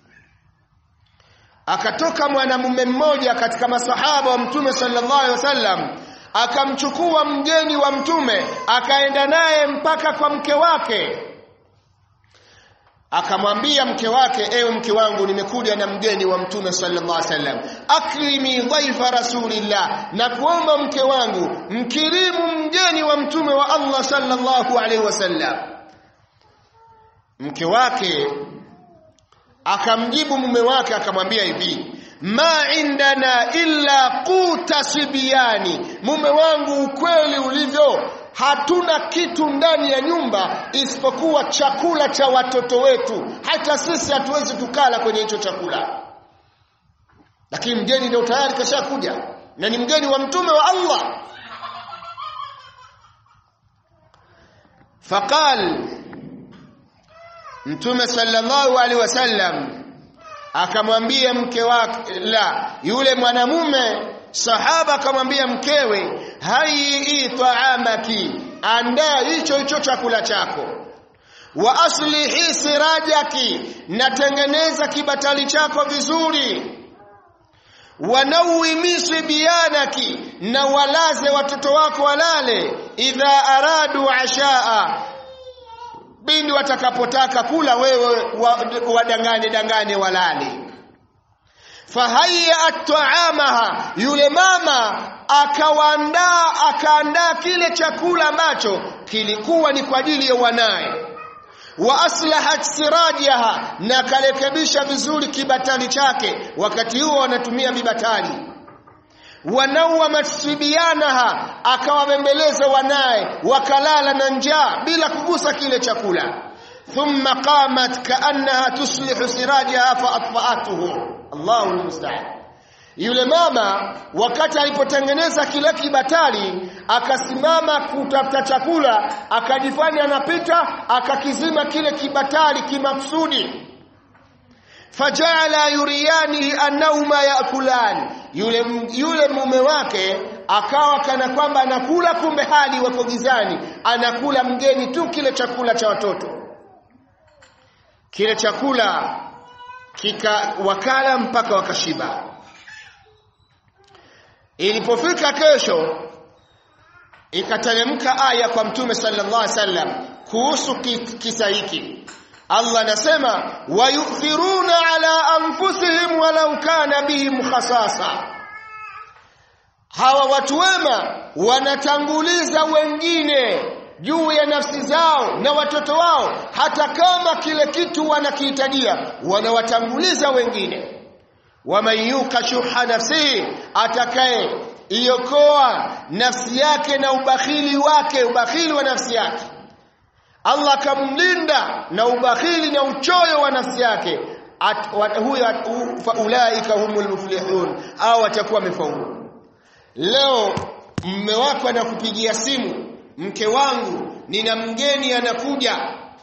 akatoka mwanamume mmoja katika masahaba wa mtume sallallahu alaihi wasallam akamchukua mgeni wa mtume akaenda naye mpaka kwa mke wake akamwambia mke wake ewe mke wangu nimekuja na mgeni wa mtume sallallahu alaihi wasallam akrimi dhaifa rasulillah na kuomba mke wangu mkirimu mgeni wa mtume wa Allah sallallahu alaihi wasallam mke wake akamjibu mume wake akamwambia hivi ma indana illa quta sibiani mume wangu ukweli ulivyo hatuna kitu ndani ya nyumba isipokuwa chakula cha watoto wetu hata sisi hatuwezi tukala kwenye hicho chakula lakini mgeni ndio tayari kashakuja na ni mgeni wa mtume wa Allah faqal mtume sallallahu alaihi wasallam akamwambia mke wake la yule mwanamume sahaba akamwambia mkewe hai taamaki andaa hicho hicho chakula chako wa aslihi sirajaki natengeneza kibatali chako vizuri wanawimi sibyanaki na walaze watoto wako walale idha aradu ashaa bindi watakapotaka kula wewe wadangane dangane walale fahayya at'amaha yule mama akawaandaa akaandaa kile chakula ambacho kilikuwa ni kwa ajili ya wanaye wa aslahat sirajaha na kalekebisha vizuri kibatali chake wakati huo wanatumia vibatali wanawamat sibyanaha akawabembeleza wanaye wakalala na njaa bila kugusa kile chakula thumma qamat kaannaha tuslihu sirajaha faatfa'atuhu Allahu almusta'an yule mama wakati alipotengeneza kile kibatali akasimama kutafuta chakula akajifanya anapita akakizima kile kibatali kimaksudi fajala yuriyani annahuma yakulan yule yule mume wake akawa kana kwamba anakula kumbe hali wako gizani anakula mgeni tu kile chakula cha watoto kile chakula kika wakala mpaka wakashiba ilipofika kesho ikateremka aya kwa mtume sallallahu alaihi wasallam kuhusu kisa hiki Allah anasema wayuthiruna ala anfusihim walau kana bihim khasasa hawa watu wema wanatanguliza wengine juu ya nafsi zao na watoto wao hata kama kile kitu wanakihitajia wanawatanguliza wengine waman yuka shuha nafsihi atakaye iokoa nafsi yake na ubakhili wake ubakhili wa nafsi yake Allah kamlinda na ubakhili na uchoyo wa nafsi yake huyo faulaika humul muflihun au watakuwa wamefaulu leo mme wako anakupigia simu mke wangu nina mgeni anakuja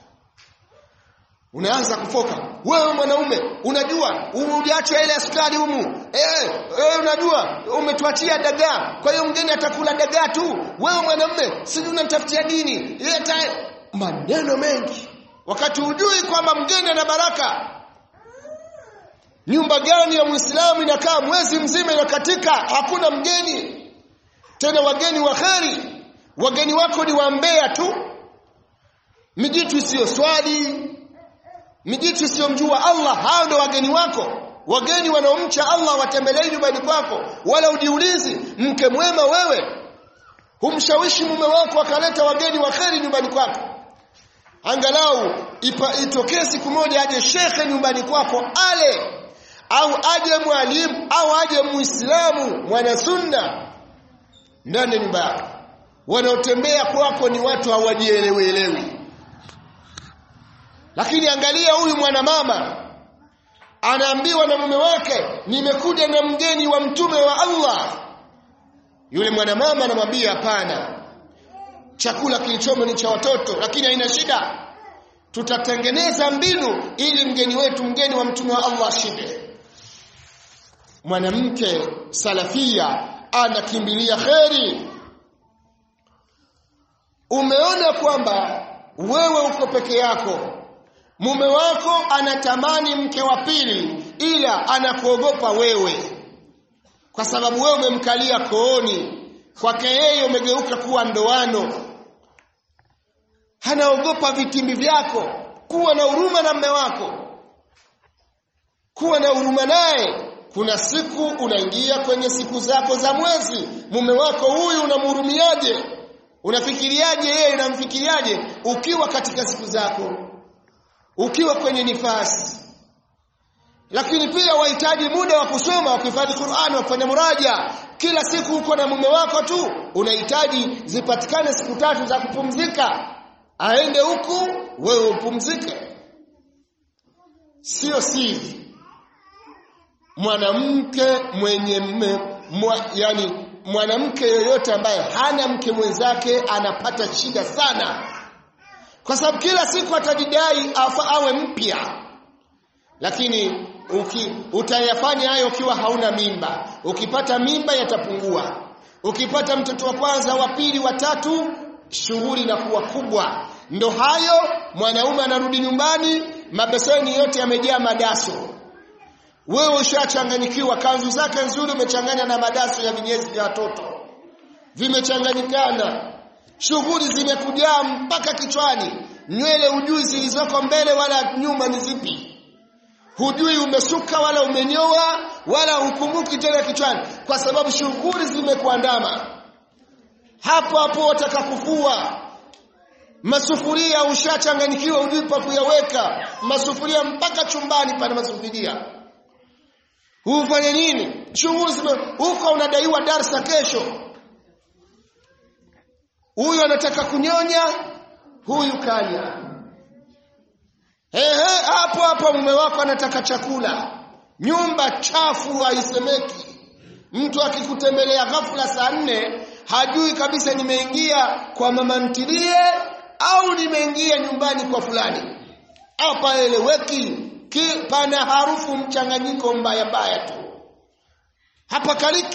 unaanza kufoka wewe mwanaume unajua uliacha ile askari humu eh wewe unajua umetuachia dagaa kwa hiyo mgeni atakula dagaa tu wewe mwanamume si unanitafutia dini leta maneno mengi wakati hujui kwamba mgeni ana baraka nyumba gani ya muislamu inakaa mwezi mzima inakatika hakuna mgeni tena wageni wa kheri wageni wako ni wambea tu mijitu isiyo swali mijitu isiyomjua Allah hao ndio wageni wako wageni wanaomcha Allah watembelee nyumbani kwako wala ujiulizi mke mwema wewe humshawishi mume wako akaleta wageni wa kheri nyumbani kwako angalau ipa, itokee siku moja aje shekhe nyumbani kwako ale au aje mwalimu au aje muislamu mwana sunna ndani ya nyumba yako wanaotembea kwako ni watu hawajielewelewi lakini angalia huyu mwanamama anaambiwa na mume wake nimekuja na mgeni wa mtume wa Allah yule mwanamama anamwambia hapana chakula kilichomo ni cha watoto lakini haina shida tutatengeneza mbinu ili mgeni wetu mgeni wa mtume wa Allah ashinde mwanamke salafia anakimbilia kheri umeona kwamba wewe uko peke yako mume wako anatamani mke wa pili ila anakuogopa wewe kwa sababu wewe umemkalia kooni kwake yeye umegeuka kuwa ndoano anaogopa vitimbi vyako kuwa na huruma na mme wako kuwa na huruma naye kuna siku unaingia kwenye siku zako za mwezi mume wako huyu unamhurumiaje unafikiriaje yeye unamfikiriaje ukiwa katika siku zako ukiwa kwenye nifasi lakini pia wahitaji muda wa kusoma wa kuhifadhi Qur'an wa kufanya muraja kila siku uko na mume wako tu unahitaji zipatikane siku tatu za kupumzika aende huku wewe upumzike sio siri mwanamke mwenye mwa, yani mwanamke yoyote ambaye hana mke mwenzake anapata shida sana kwa sababu kila siku atajidai afa awe mpya lakini uki, utayafanya hayo ukiwa hauna mimba ukipata mimba yatapungua ukipata mtoto wa kwanza wa pili wa tatu shughuli inakuwa kubwa ndo hayo mwanaume anarudi nyumbani mabeseni yote yamejaa madaso wewe ushachanganyikiwa kanzu zake nzuri umechanganya na madaso ya vinyezi vya watoto vimechanganyikana shughuli zimekujaa mpaka kichwani nywele hujui zilizoko mbele wala nyuma ni zipi hujui umesuka wala umenyoa wala hukumbuki tena kichwani kwa sababu shughuli zimekuandama hapo hapo wataka kufua masufuria ushachanganyikiwa hujui pa kuyaweka masufuria mpaka chumbani pana masufuria hufanye nini shughuli zime huko unadaiwa darsa kesho huyu anataka kunyonya huyu kanya ehe hapo hapo mume wako anataka chakula nyumba chafu haisemeki mtu akikutembelea ghafula saa nne hajui kabisa nimeingia kwa mama ntilie au nimeingia nyumbani kwa fulani hapa eleweki pana harufu mchanganyiko mbaya mbaya tu hapa kaliki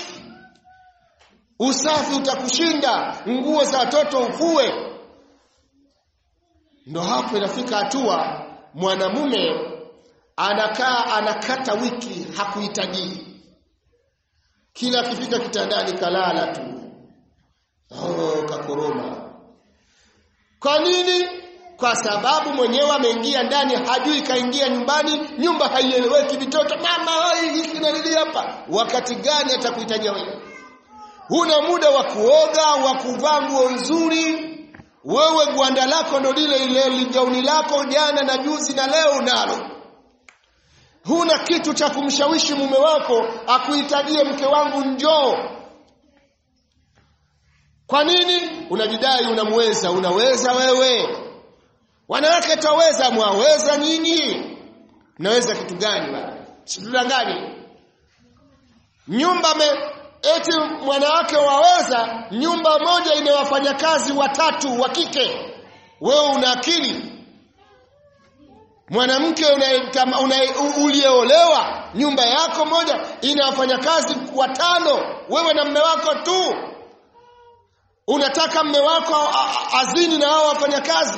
usafi utakushinda nguo za watoto ufue ndo hapo inafika hatua mwanamume anakaa anakata wiki hakuhitaji kila akifika kitandani kalala tu oh kakoroma kwa nini kwa sababu mwenyewe ameingia ndani hajui kaingia nyumbani nyumba haieleweki vitoto mama hiki nalili hapa wakati gani atakuhitajia wewe huna muda wa kuoga wa kuvaa nguo nzuri wewe gwanda lako ndo lile ile ligauni lako jana na juzi na leo unalo huna kitu cha kumshawishi mume wako akuhitajie mke wangu njoo kwa nini unajidai unamweza unaweza wewe wanawake taweza mwaweza nyinyi mnaweza kitu gani bwana situdanganye nyumba me, eti mwanawake waweza nyumba moja ina wafanyakazi watatu wa kike wewe una akili mwanamke una, una, uliyeolewa nyumba yako moja ina wafanyakazi watano wewe na mme wako tu unataka mme wako azini na hao wafanyakazi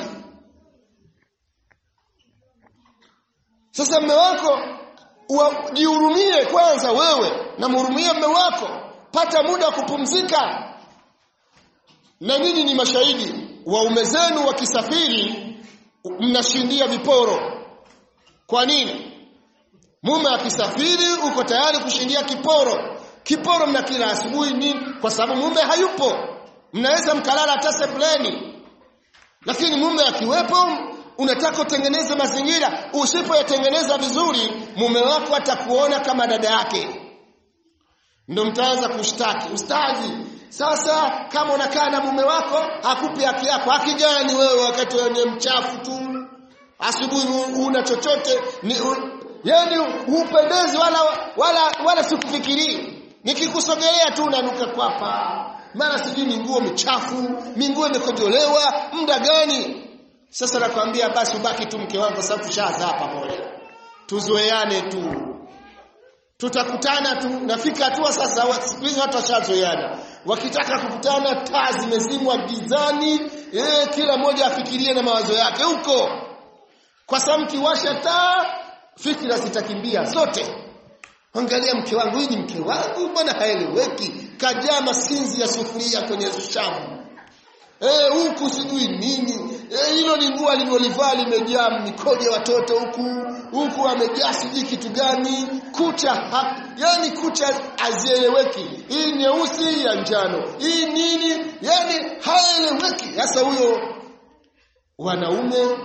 sasa mme wako jihurumie kwanza wewe na mhurumie mme wako pata muda wa kupumzika na nyinyi ni mashahidi waume zenu wakisafiri mnashindia viporo kwa nini mume akisafiri uko tayari kushindia kiporo kiporo mnakila asubuhi nini kwa sababu mume hayupo mnaweza mkalala hata sebuleni lakini mume akiwepo unataka utengeneze mazingira usipoyatengeneza vizuri mume wako atakuona kama dada yake ndio mtaanza kushtaki ustazi sasa kama unakaa na mume wako hakupi haki yako haki gani wewe wakati wewe mchafu tu asubuhi una chochote ni u, yani hupendezi wala wala wala sikufikirii nikikusogelea tu unanuka kwapa mara sijui ni nguo michafu minguo imekojolewa muda gani sasa nakwambia basi ubaki tu mke wangu sababu tushazaa pamoja tuzoeane tu tutakutana tu nafika hatua sasa siku hizi watu washazoeana wakitaka kukutana taa zimezimwa gizani eh, kila mmoja afikirie na mawazo yake huko kwa sababu kiwasha taa fikra zitakimbia zote angalia mke wangu hii ni mke wangu mbona haeleweki kajaa masinzi ya sufuria kwenye shamu eh huku sijui nini eh hilo ni nguo alilolivaa limejaa mikojo watoto huku huku amejaa sijui kitu gani kucha ha, yani kucha hazieleweki hii nyeusi ya njano hii nini yani haeleweki sasa huyo wanaume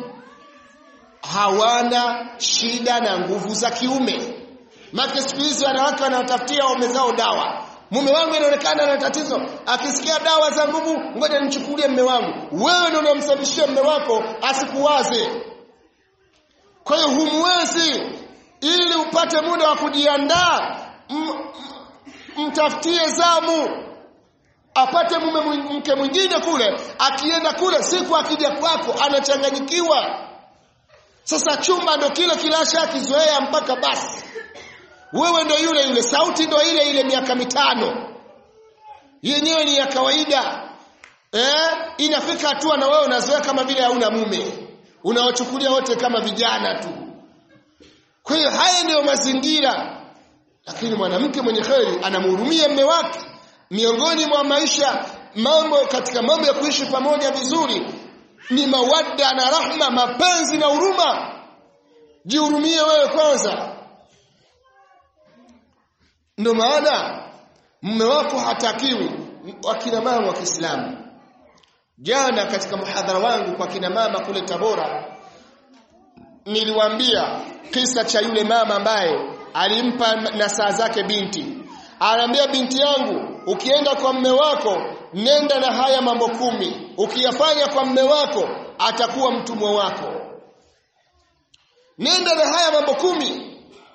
hawana shida na nguvu za kiume Maki siku hizi wanawake wanatafutia waume zao dawa. Mume wangu inaonekana ana tatizo, akisikia dawa za nguvu, ngoja nichukulie mume wangu. Wewe ndio unamsababishia mume wako asikuwaze. Kwa hiyo humwezi ili upate muda wa kujiandaa, mtafutie zamu apate mume mke mwingine kule, akienda kule siku akija kwako anachanganyikiwa. Sasa chumba ndo kile kilasha akizoea mpaka basi wewe ndo yule yule sauti ndo ile ile miaka mitano yenyewe ni ya kawaida eh inafika hatua na wewe unazoea kama vile hauna mume unawachukulia wote kama vijana tu kwa hiyo haya ndiyo mazingira lakini mwanamke mwenye kheri anamhurumia mme wake miongoni mwa maisha mambo katika mambo ya kuishi pamoja vizuri ni mawadda na rahma mapenzi na huruma jihurumie wewe kwanza ndio maana mume wako hatakiwi wakina mama wa Kiislamu jana katika muhadhara wangu kwa kina mama kule Tabora niliwaambia kisa cha yule mama ambaye alimpa nasaa zake binti anaambia binti yangu ukienda kwa mme wako nenda na haya mambo kumi ukiyafanya kwa mme wako atakuwa mtumwa wako nenda na haya mambo kumi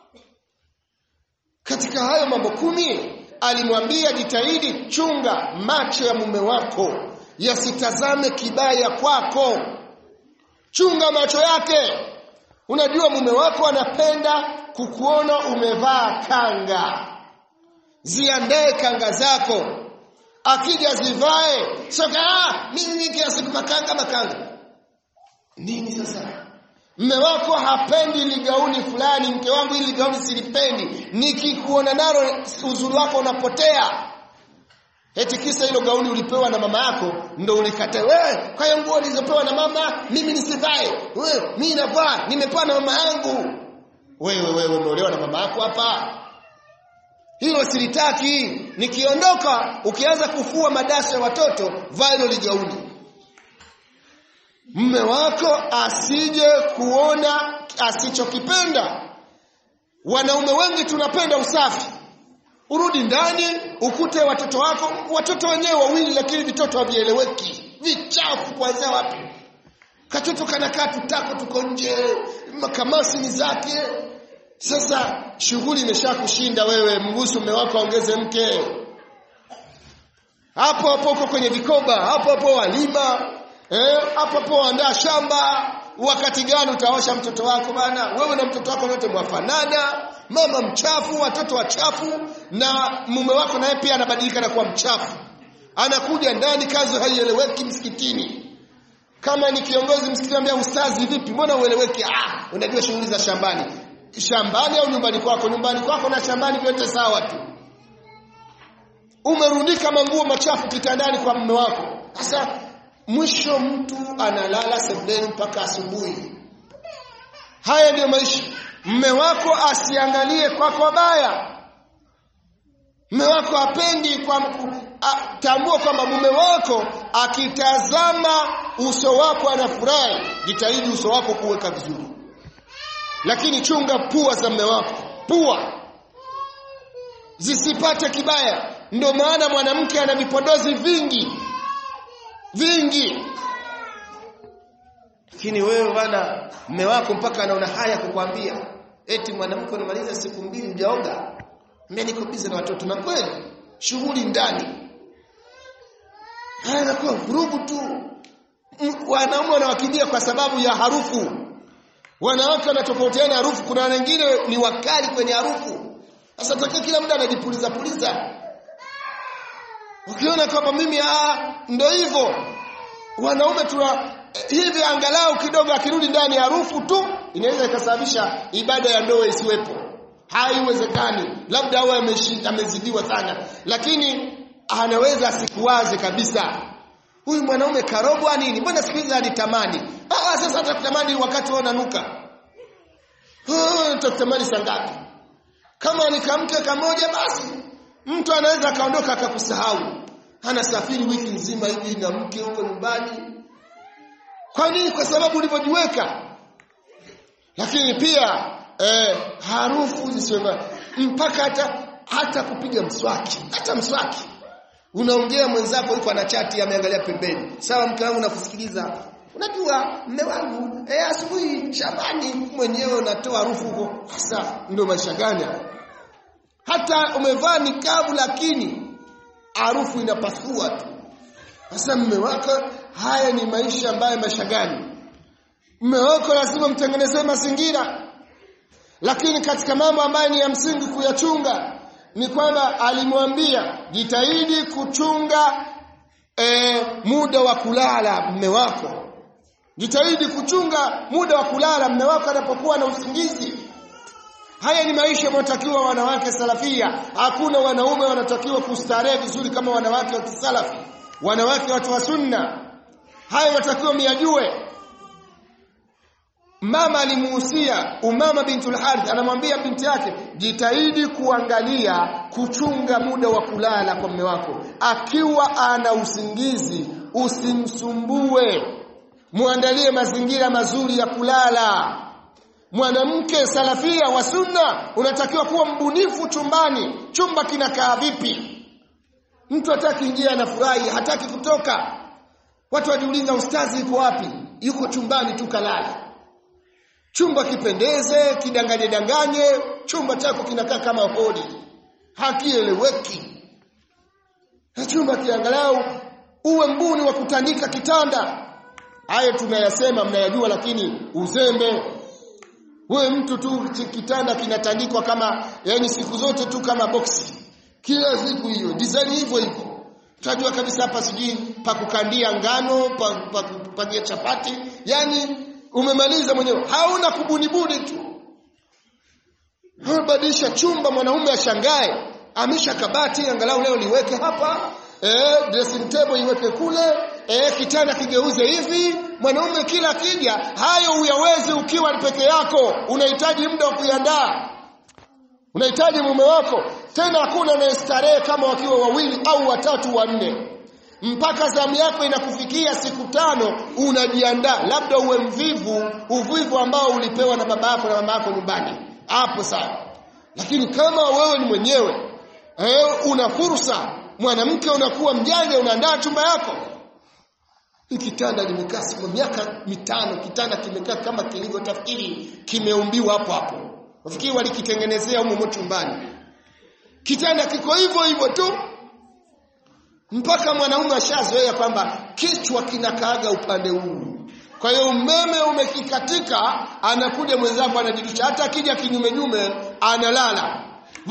katika hayo mambo kumi alimwambia jitahidi chunga macho ya mume wako yasitazame kibaya kwako chunga macho yake unajua mume wako anapenda kukuona umevaa kanga ziandae kanga zako akija zivae soka ah mimi kila siku makanga makanga nini sasa mme wako hapendi ligauni fulani mke wangu hili ligauni silipendi nikikuona nalo uzuri wako unapotea eti kisa hilo gauni ulipewa na mama yako ndo ulikata wewe kwa hiyo nguo nilizopewa na mama mimi nisivae wewe mimi navaa nimepewa na mama yangu wewe wewe umeolewa na mama yako hapa hilo silitaki nikiondoka ukianza kufua madasa ya watoto vaa hilo ligauni mme wako asije kuona asichokipenda wanaume wengi tunapenda usafi urudi ndani ukute watoto wako watoto wenyewe wawili lakini vitoto havieleweki vichafu kuanzia wapi katoto kanakaa tutako tuko nje makamasi ni zake sasa shughuli imesha kushinda wewe mruhusu mume wako aongeze mke hapo hapo uko kwenye vikoba hapo hapo walima eh hapo hapo waandaa shamba wakati gani utaosha mtoto wako bana wewe na mtoto wako wote mwafanana mama mchafu watoto wachafu na mume wako naye pia anabadilika na kuwa mchafu anakuja ndani kazi haieleweki msikitini kama ni kiongozi msikitini ambia ustazi vipi mbona ueleweki ah unajua shughuli za shambani shambani au nyumbani kwako nyumbani kwako na shambani vyote sawa tu umerundika manguo machafu kitandani kwa mume wako sasa mwisho mtu analala sebuleni mpaka asubuhi haya ndiyo maisha mme wako asiangalie kwako wabaya mme wako apendi kwa a, tambua kwamba mume wako akitazama uso wako anafurahi jitahidi uso wako kuweka vizuri lakini chunga pua za mme wako pua zisipate kibaya ndio maana mwanamke ana vipodozi vingi vingi lakini wewe bana mme wako mpaka anaona haya kukwambia eti mwanamke unamaliza siku mbili hujaoga mimi niko busy na watoto na kweli shughuli ndani haya inakuwa vurugu tu wanaume wanawakimbia kwa sababu ya harufu wanawake wanatofautiana harufu kuna wengine ni wakali kwenye harufu sasa takia kila muda anajipuliza puliza ukiona kwamba mimi ah ndio hivyo wanaume tuna hivi angalau kidogo akirudi ndani harufu tu inaweza ikasababisha ibada ya ndoa isiwepo haiwezekani labda awe amezidiwa sana lakini anaweza asikuwaze kabisa huyu mwanaume karogwa nini mbona siku hizi anitamani ah sasa atakutamani wakati wewe unanuka ah utakutamani saa ngapi kama ni kamke kamoja basi mtu anaweza akaondoka akakusahau anasafiri wiki nzima hivi na mke huko nyumbani kwa nini kwa sababu ulivyojiweka lakini pia eh, harufu zisiwe mpaka hata hata kupiga mswaki hata mswaki unaongea mwenzako yuko ana chati ameangalia pembeni sawa mke wangu nakusikiliza unajua mme wangu eh asubuhi shambani mwenyewe unatoa harufu huko sasa ndio maisha gani hata umevaa nikabu lakini harufu inapasua tu sasa mme wako haya ni maisha ambayo maisha gani mme wako lazima mtengenezee mazingira lakini katika mambo ambayo ni ya msingi kuyachunga ni kwamba alimwambia jitahidi kuchunga e, muda wa kulala mme wako jitahidi kuchunga muda wa kulala mme wako anapokuwa na usingizi haya ni maisha yanayotakiwa wanawake salafia hakuna wanaume wanatakiwa kustarehe vizuri kama wanawake wa kisalafi wanawake watu wa sunna haya wanatakiwa miyajue mama alimuhusia umama bintul harith anamwambia binti yake jitahidi kuangalia kuchunga muda wa kulala kwa mume wako akiwa ana usingizi usimsumbue muandalie mazingira mazuri ya kulala mwanamke salafia wa sunna unatakiwa kuwa mbunifu chumbani chumba kinakaa vipi mtu hataki ingia anafurahi hataki kutoka watu wajiuliza ustazi yuko wapi yuko chumbani tu kalala chumba kipendeze kidanganye danganye chumba chako kinakaa kama hodi hakieleweki na chumba kiangalau uwe mbuni wa kutandika kitanda hayo tunayasema mnayajua lakini uzembe wewe mtu tu kitanda kinatandikwa kama yani siku zote tu kama boksi kila siku hiyo design hivyo hivyo tunajua kabisa hapa sijui pa kukandia ngano pa, pa kupangia chapati yani umemaliza mwenyewe hauna kubunibuni tu badilisha chumba mwanaume ashangae amisha kabati angalau leo liweke hapa eh dressing table iweke kule eh kitanda kigeuze hivi mwanaume kila kija hayo uyaweze ukiwa peke yako unahitaji muda wa kuiandaa unahitaji mume wako tena hakuna anayestarehe kama wakiwa wawili au watatu wanne mpaka zamu yako inakufikia siku tano unajiandaa labda uwe mvivu uvivu ambao ulipewa na baba yako na mama yako nyumbani hapo sawa lakini kama wewe ni mwenyewe eh, una fursa mwanamke unakuwa mjanja unaandaa chumba yako kitanda limekaa kwa miaka mitano kitanda kimekaa kama kilivyotafikiri kimeumbiwa hapo hapo wafikiri walikitengenezea humo chumbani kitanda kiko hivyo hivyo tu mpaka mwanaume ashazoea kwamba kichwa kinakaaga upande huu kwa hiyo umeme umekikatika anakuja mwenzako anajidusha hata akija kinyume nyume analala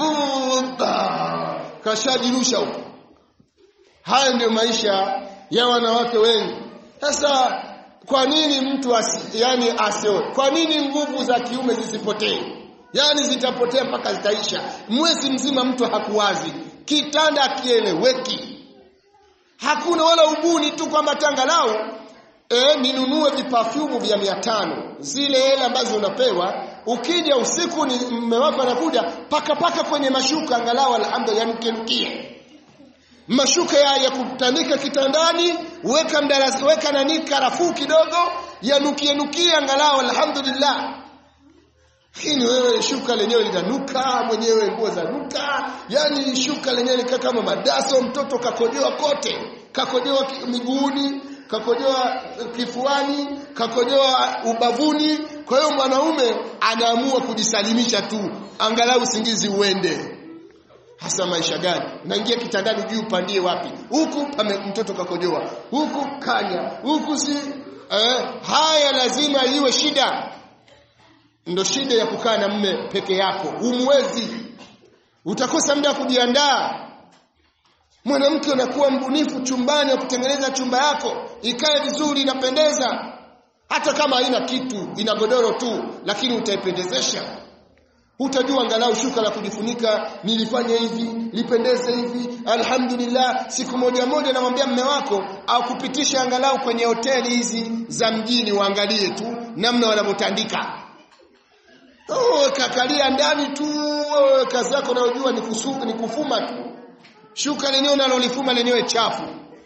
kashajirusha huko haya ndio maisha ya wanawake wengi sasa kwa nini mtu asi, yani asioe kwa nini nguvu za kiume zisipotee yani zitapotea mpaka zitaisha mwezi mzima mtu hakuwazi kitanda akieleweki hakuna wala ubuni tu kwamba tangalau e, ninunue vipafyumu vya mia tano zile hela ambazo unapewa ukija usiku ni mme wako anakuja paka paka kwenye mashuka angalau alhamdulillah mkenukie mashuka ya, ya kutandika kitandani weka mdarasi weka nani karafuu kidogo yanukie nukie angalau alhamdulillah lakini wewe shuka lenyewe linanuka mwenyewe nguo za nuka yani shuka lenyewe likaa kama madaso mtoto kakojoa kote kakojoa miguuni kakojoa kifuani kakojoa ubavuni kwa hiyo mwanaume anaamua kujisalimisha tu angalau usingizi uende hasa maisha gani naingia kitandani juu upandie wapi huku pame mtoto kakojoa huku kanya huku si eh, haya lazima iwe shida ndo shida ya kukaa na mme peke yako umwezi utakosa muda wa kujiandaa mwanamke unakuwa mbunifu chumbani wa kutengeneza chumba yako ikae vizuri inapendeza hata kama haina kitu ina godoro tu lakini utaipendezesha utajua angalau shuka la kujifunika nilifanya hivi lipendeze hivi alhamdulillah siku moja moja namwambia mme wako au kupitisha angalau kwenye hoteli hizi za mjini waangalie tu namna wanavyotandika oh, kakalia ndani tu oh, kazi yako unayojua ni, kusu, ni kufuma tu shuka lenyewe unalolifuma lenyewe chafu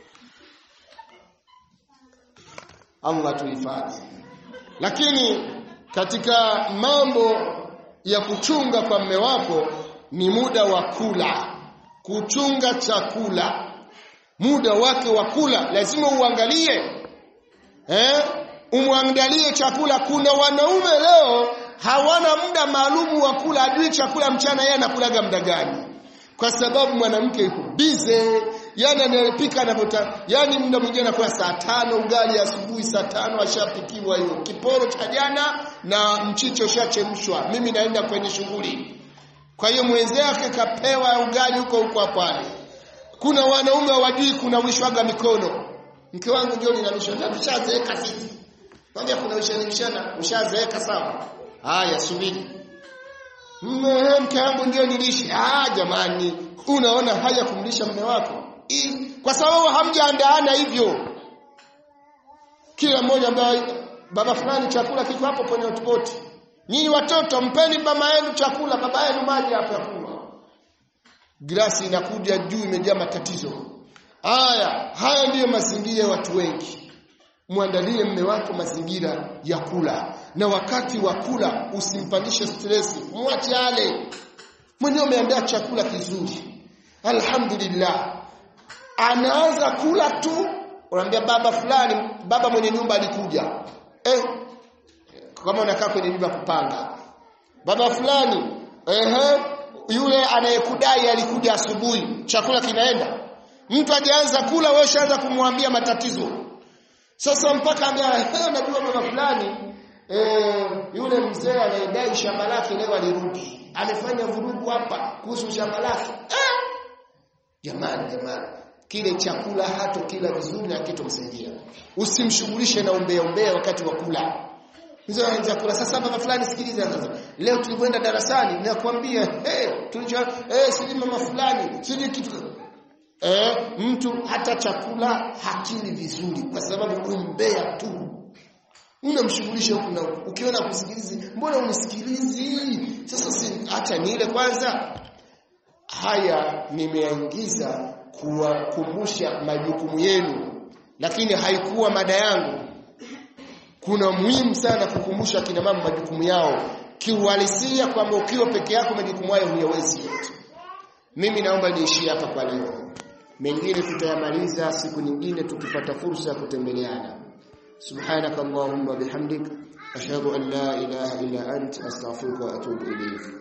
Allah tuhifadhi lakini katika mambo ya kuchunga kwa mme wako ni muda wa kula kuchunga chakula muda wake wa kula lazima uangalie eh umwangalie chakula kuna wanaume leo hawana muda maalumu wa kula ajui chakula mchana yeye anakulaga muda gani kwa sababu mwanamke yuko bize yani anapika anavyota yani muda mwingine anakuwa saa tano ugali asubuhi saa tano ashapikiwa hiyo kiporo cha jana na mchicho ushachemshwa mimi naenda kwenye shughuli kwa hiyo mwenzake kapewa ugali huko huko pale kuna wanaume hawajui kuna wishwaga mikono mke wangu ndio ninamisha na tushazeeka sisi Mwambia kuna ushanimshana ushazeeka sawa haya subiri mke wangu ndio nilishi ah jamani unaona haya kumlisha mume wako I, kwa sababu hamjaandaana hivyo kila mmoja ambaye baba fulani chakula kiko hapo kwenye hotpot nyinyi watoto mpeni mama yenu chakula baba yenu maji hapo ya kunywa glasi inakuja juu imejaa matatizo haya haya ndiyo mazingira ya watu wengi muandalie mme wako mazingira ya kula na wakati wa kula usimpandishe stress mwache ale mwenyewe umeandaa chakula kizuri alhamdulillah anaanza kula tu unaambia baba fulani baba mwenye nyumba alikuja eh kama unakaa kwenye nyumba kupanga baba fulani ehe yule anayekudai alikuja asubuhi chakula kinaenda mtu ajaanza kula wewe shaanza kumwambia matatizo sasa mpaka ambia najua baba fulani eh yule mzee anayedai shamba lake leo alirudi amefanya vurugu hapa kuhusu shamba lake eh! jamani jamani kile chakula hato kila vizuri na kitomsaidia usimshughulishe na umbea umbea wakati wa kula hizo chakula sasa baba fulani sikiliza sasa leo tulipoenda darasani nakwambia eh tulicho eh siji mama fulani siji kitu eh mtu hata chakula hakili vizuri kwa sababu umbea tu unamshughulisha huku na huku. ukiona kusikilizi mbona unisikilizi sasa si hata nile kwanza haya nimeaingiza kuwakumbusha majukumu yenu lakini haikuwa mada yangu kuna muhimu sana kukumbusha kina mama majukumu yao kiuhalisia kwamba ukiwa peke yako majukumu hayo huyawezi yote mimi naomba niishie hapa kwa leo mengine tutayamaliza siku nyingine tukipata fursa ya kutembeleana subhanakallahumma bihamdik ashhadu an la ilaha illa ant astaghfiruka wa atubu ilayk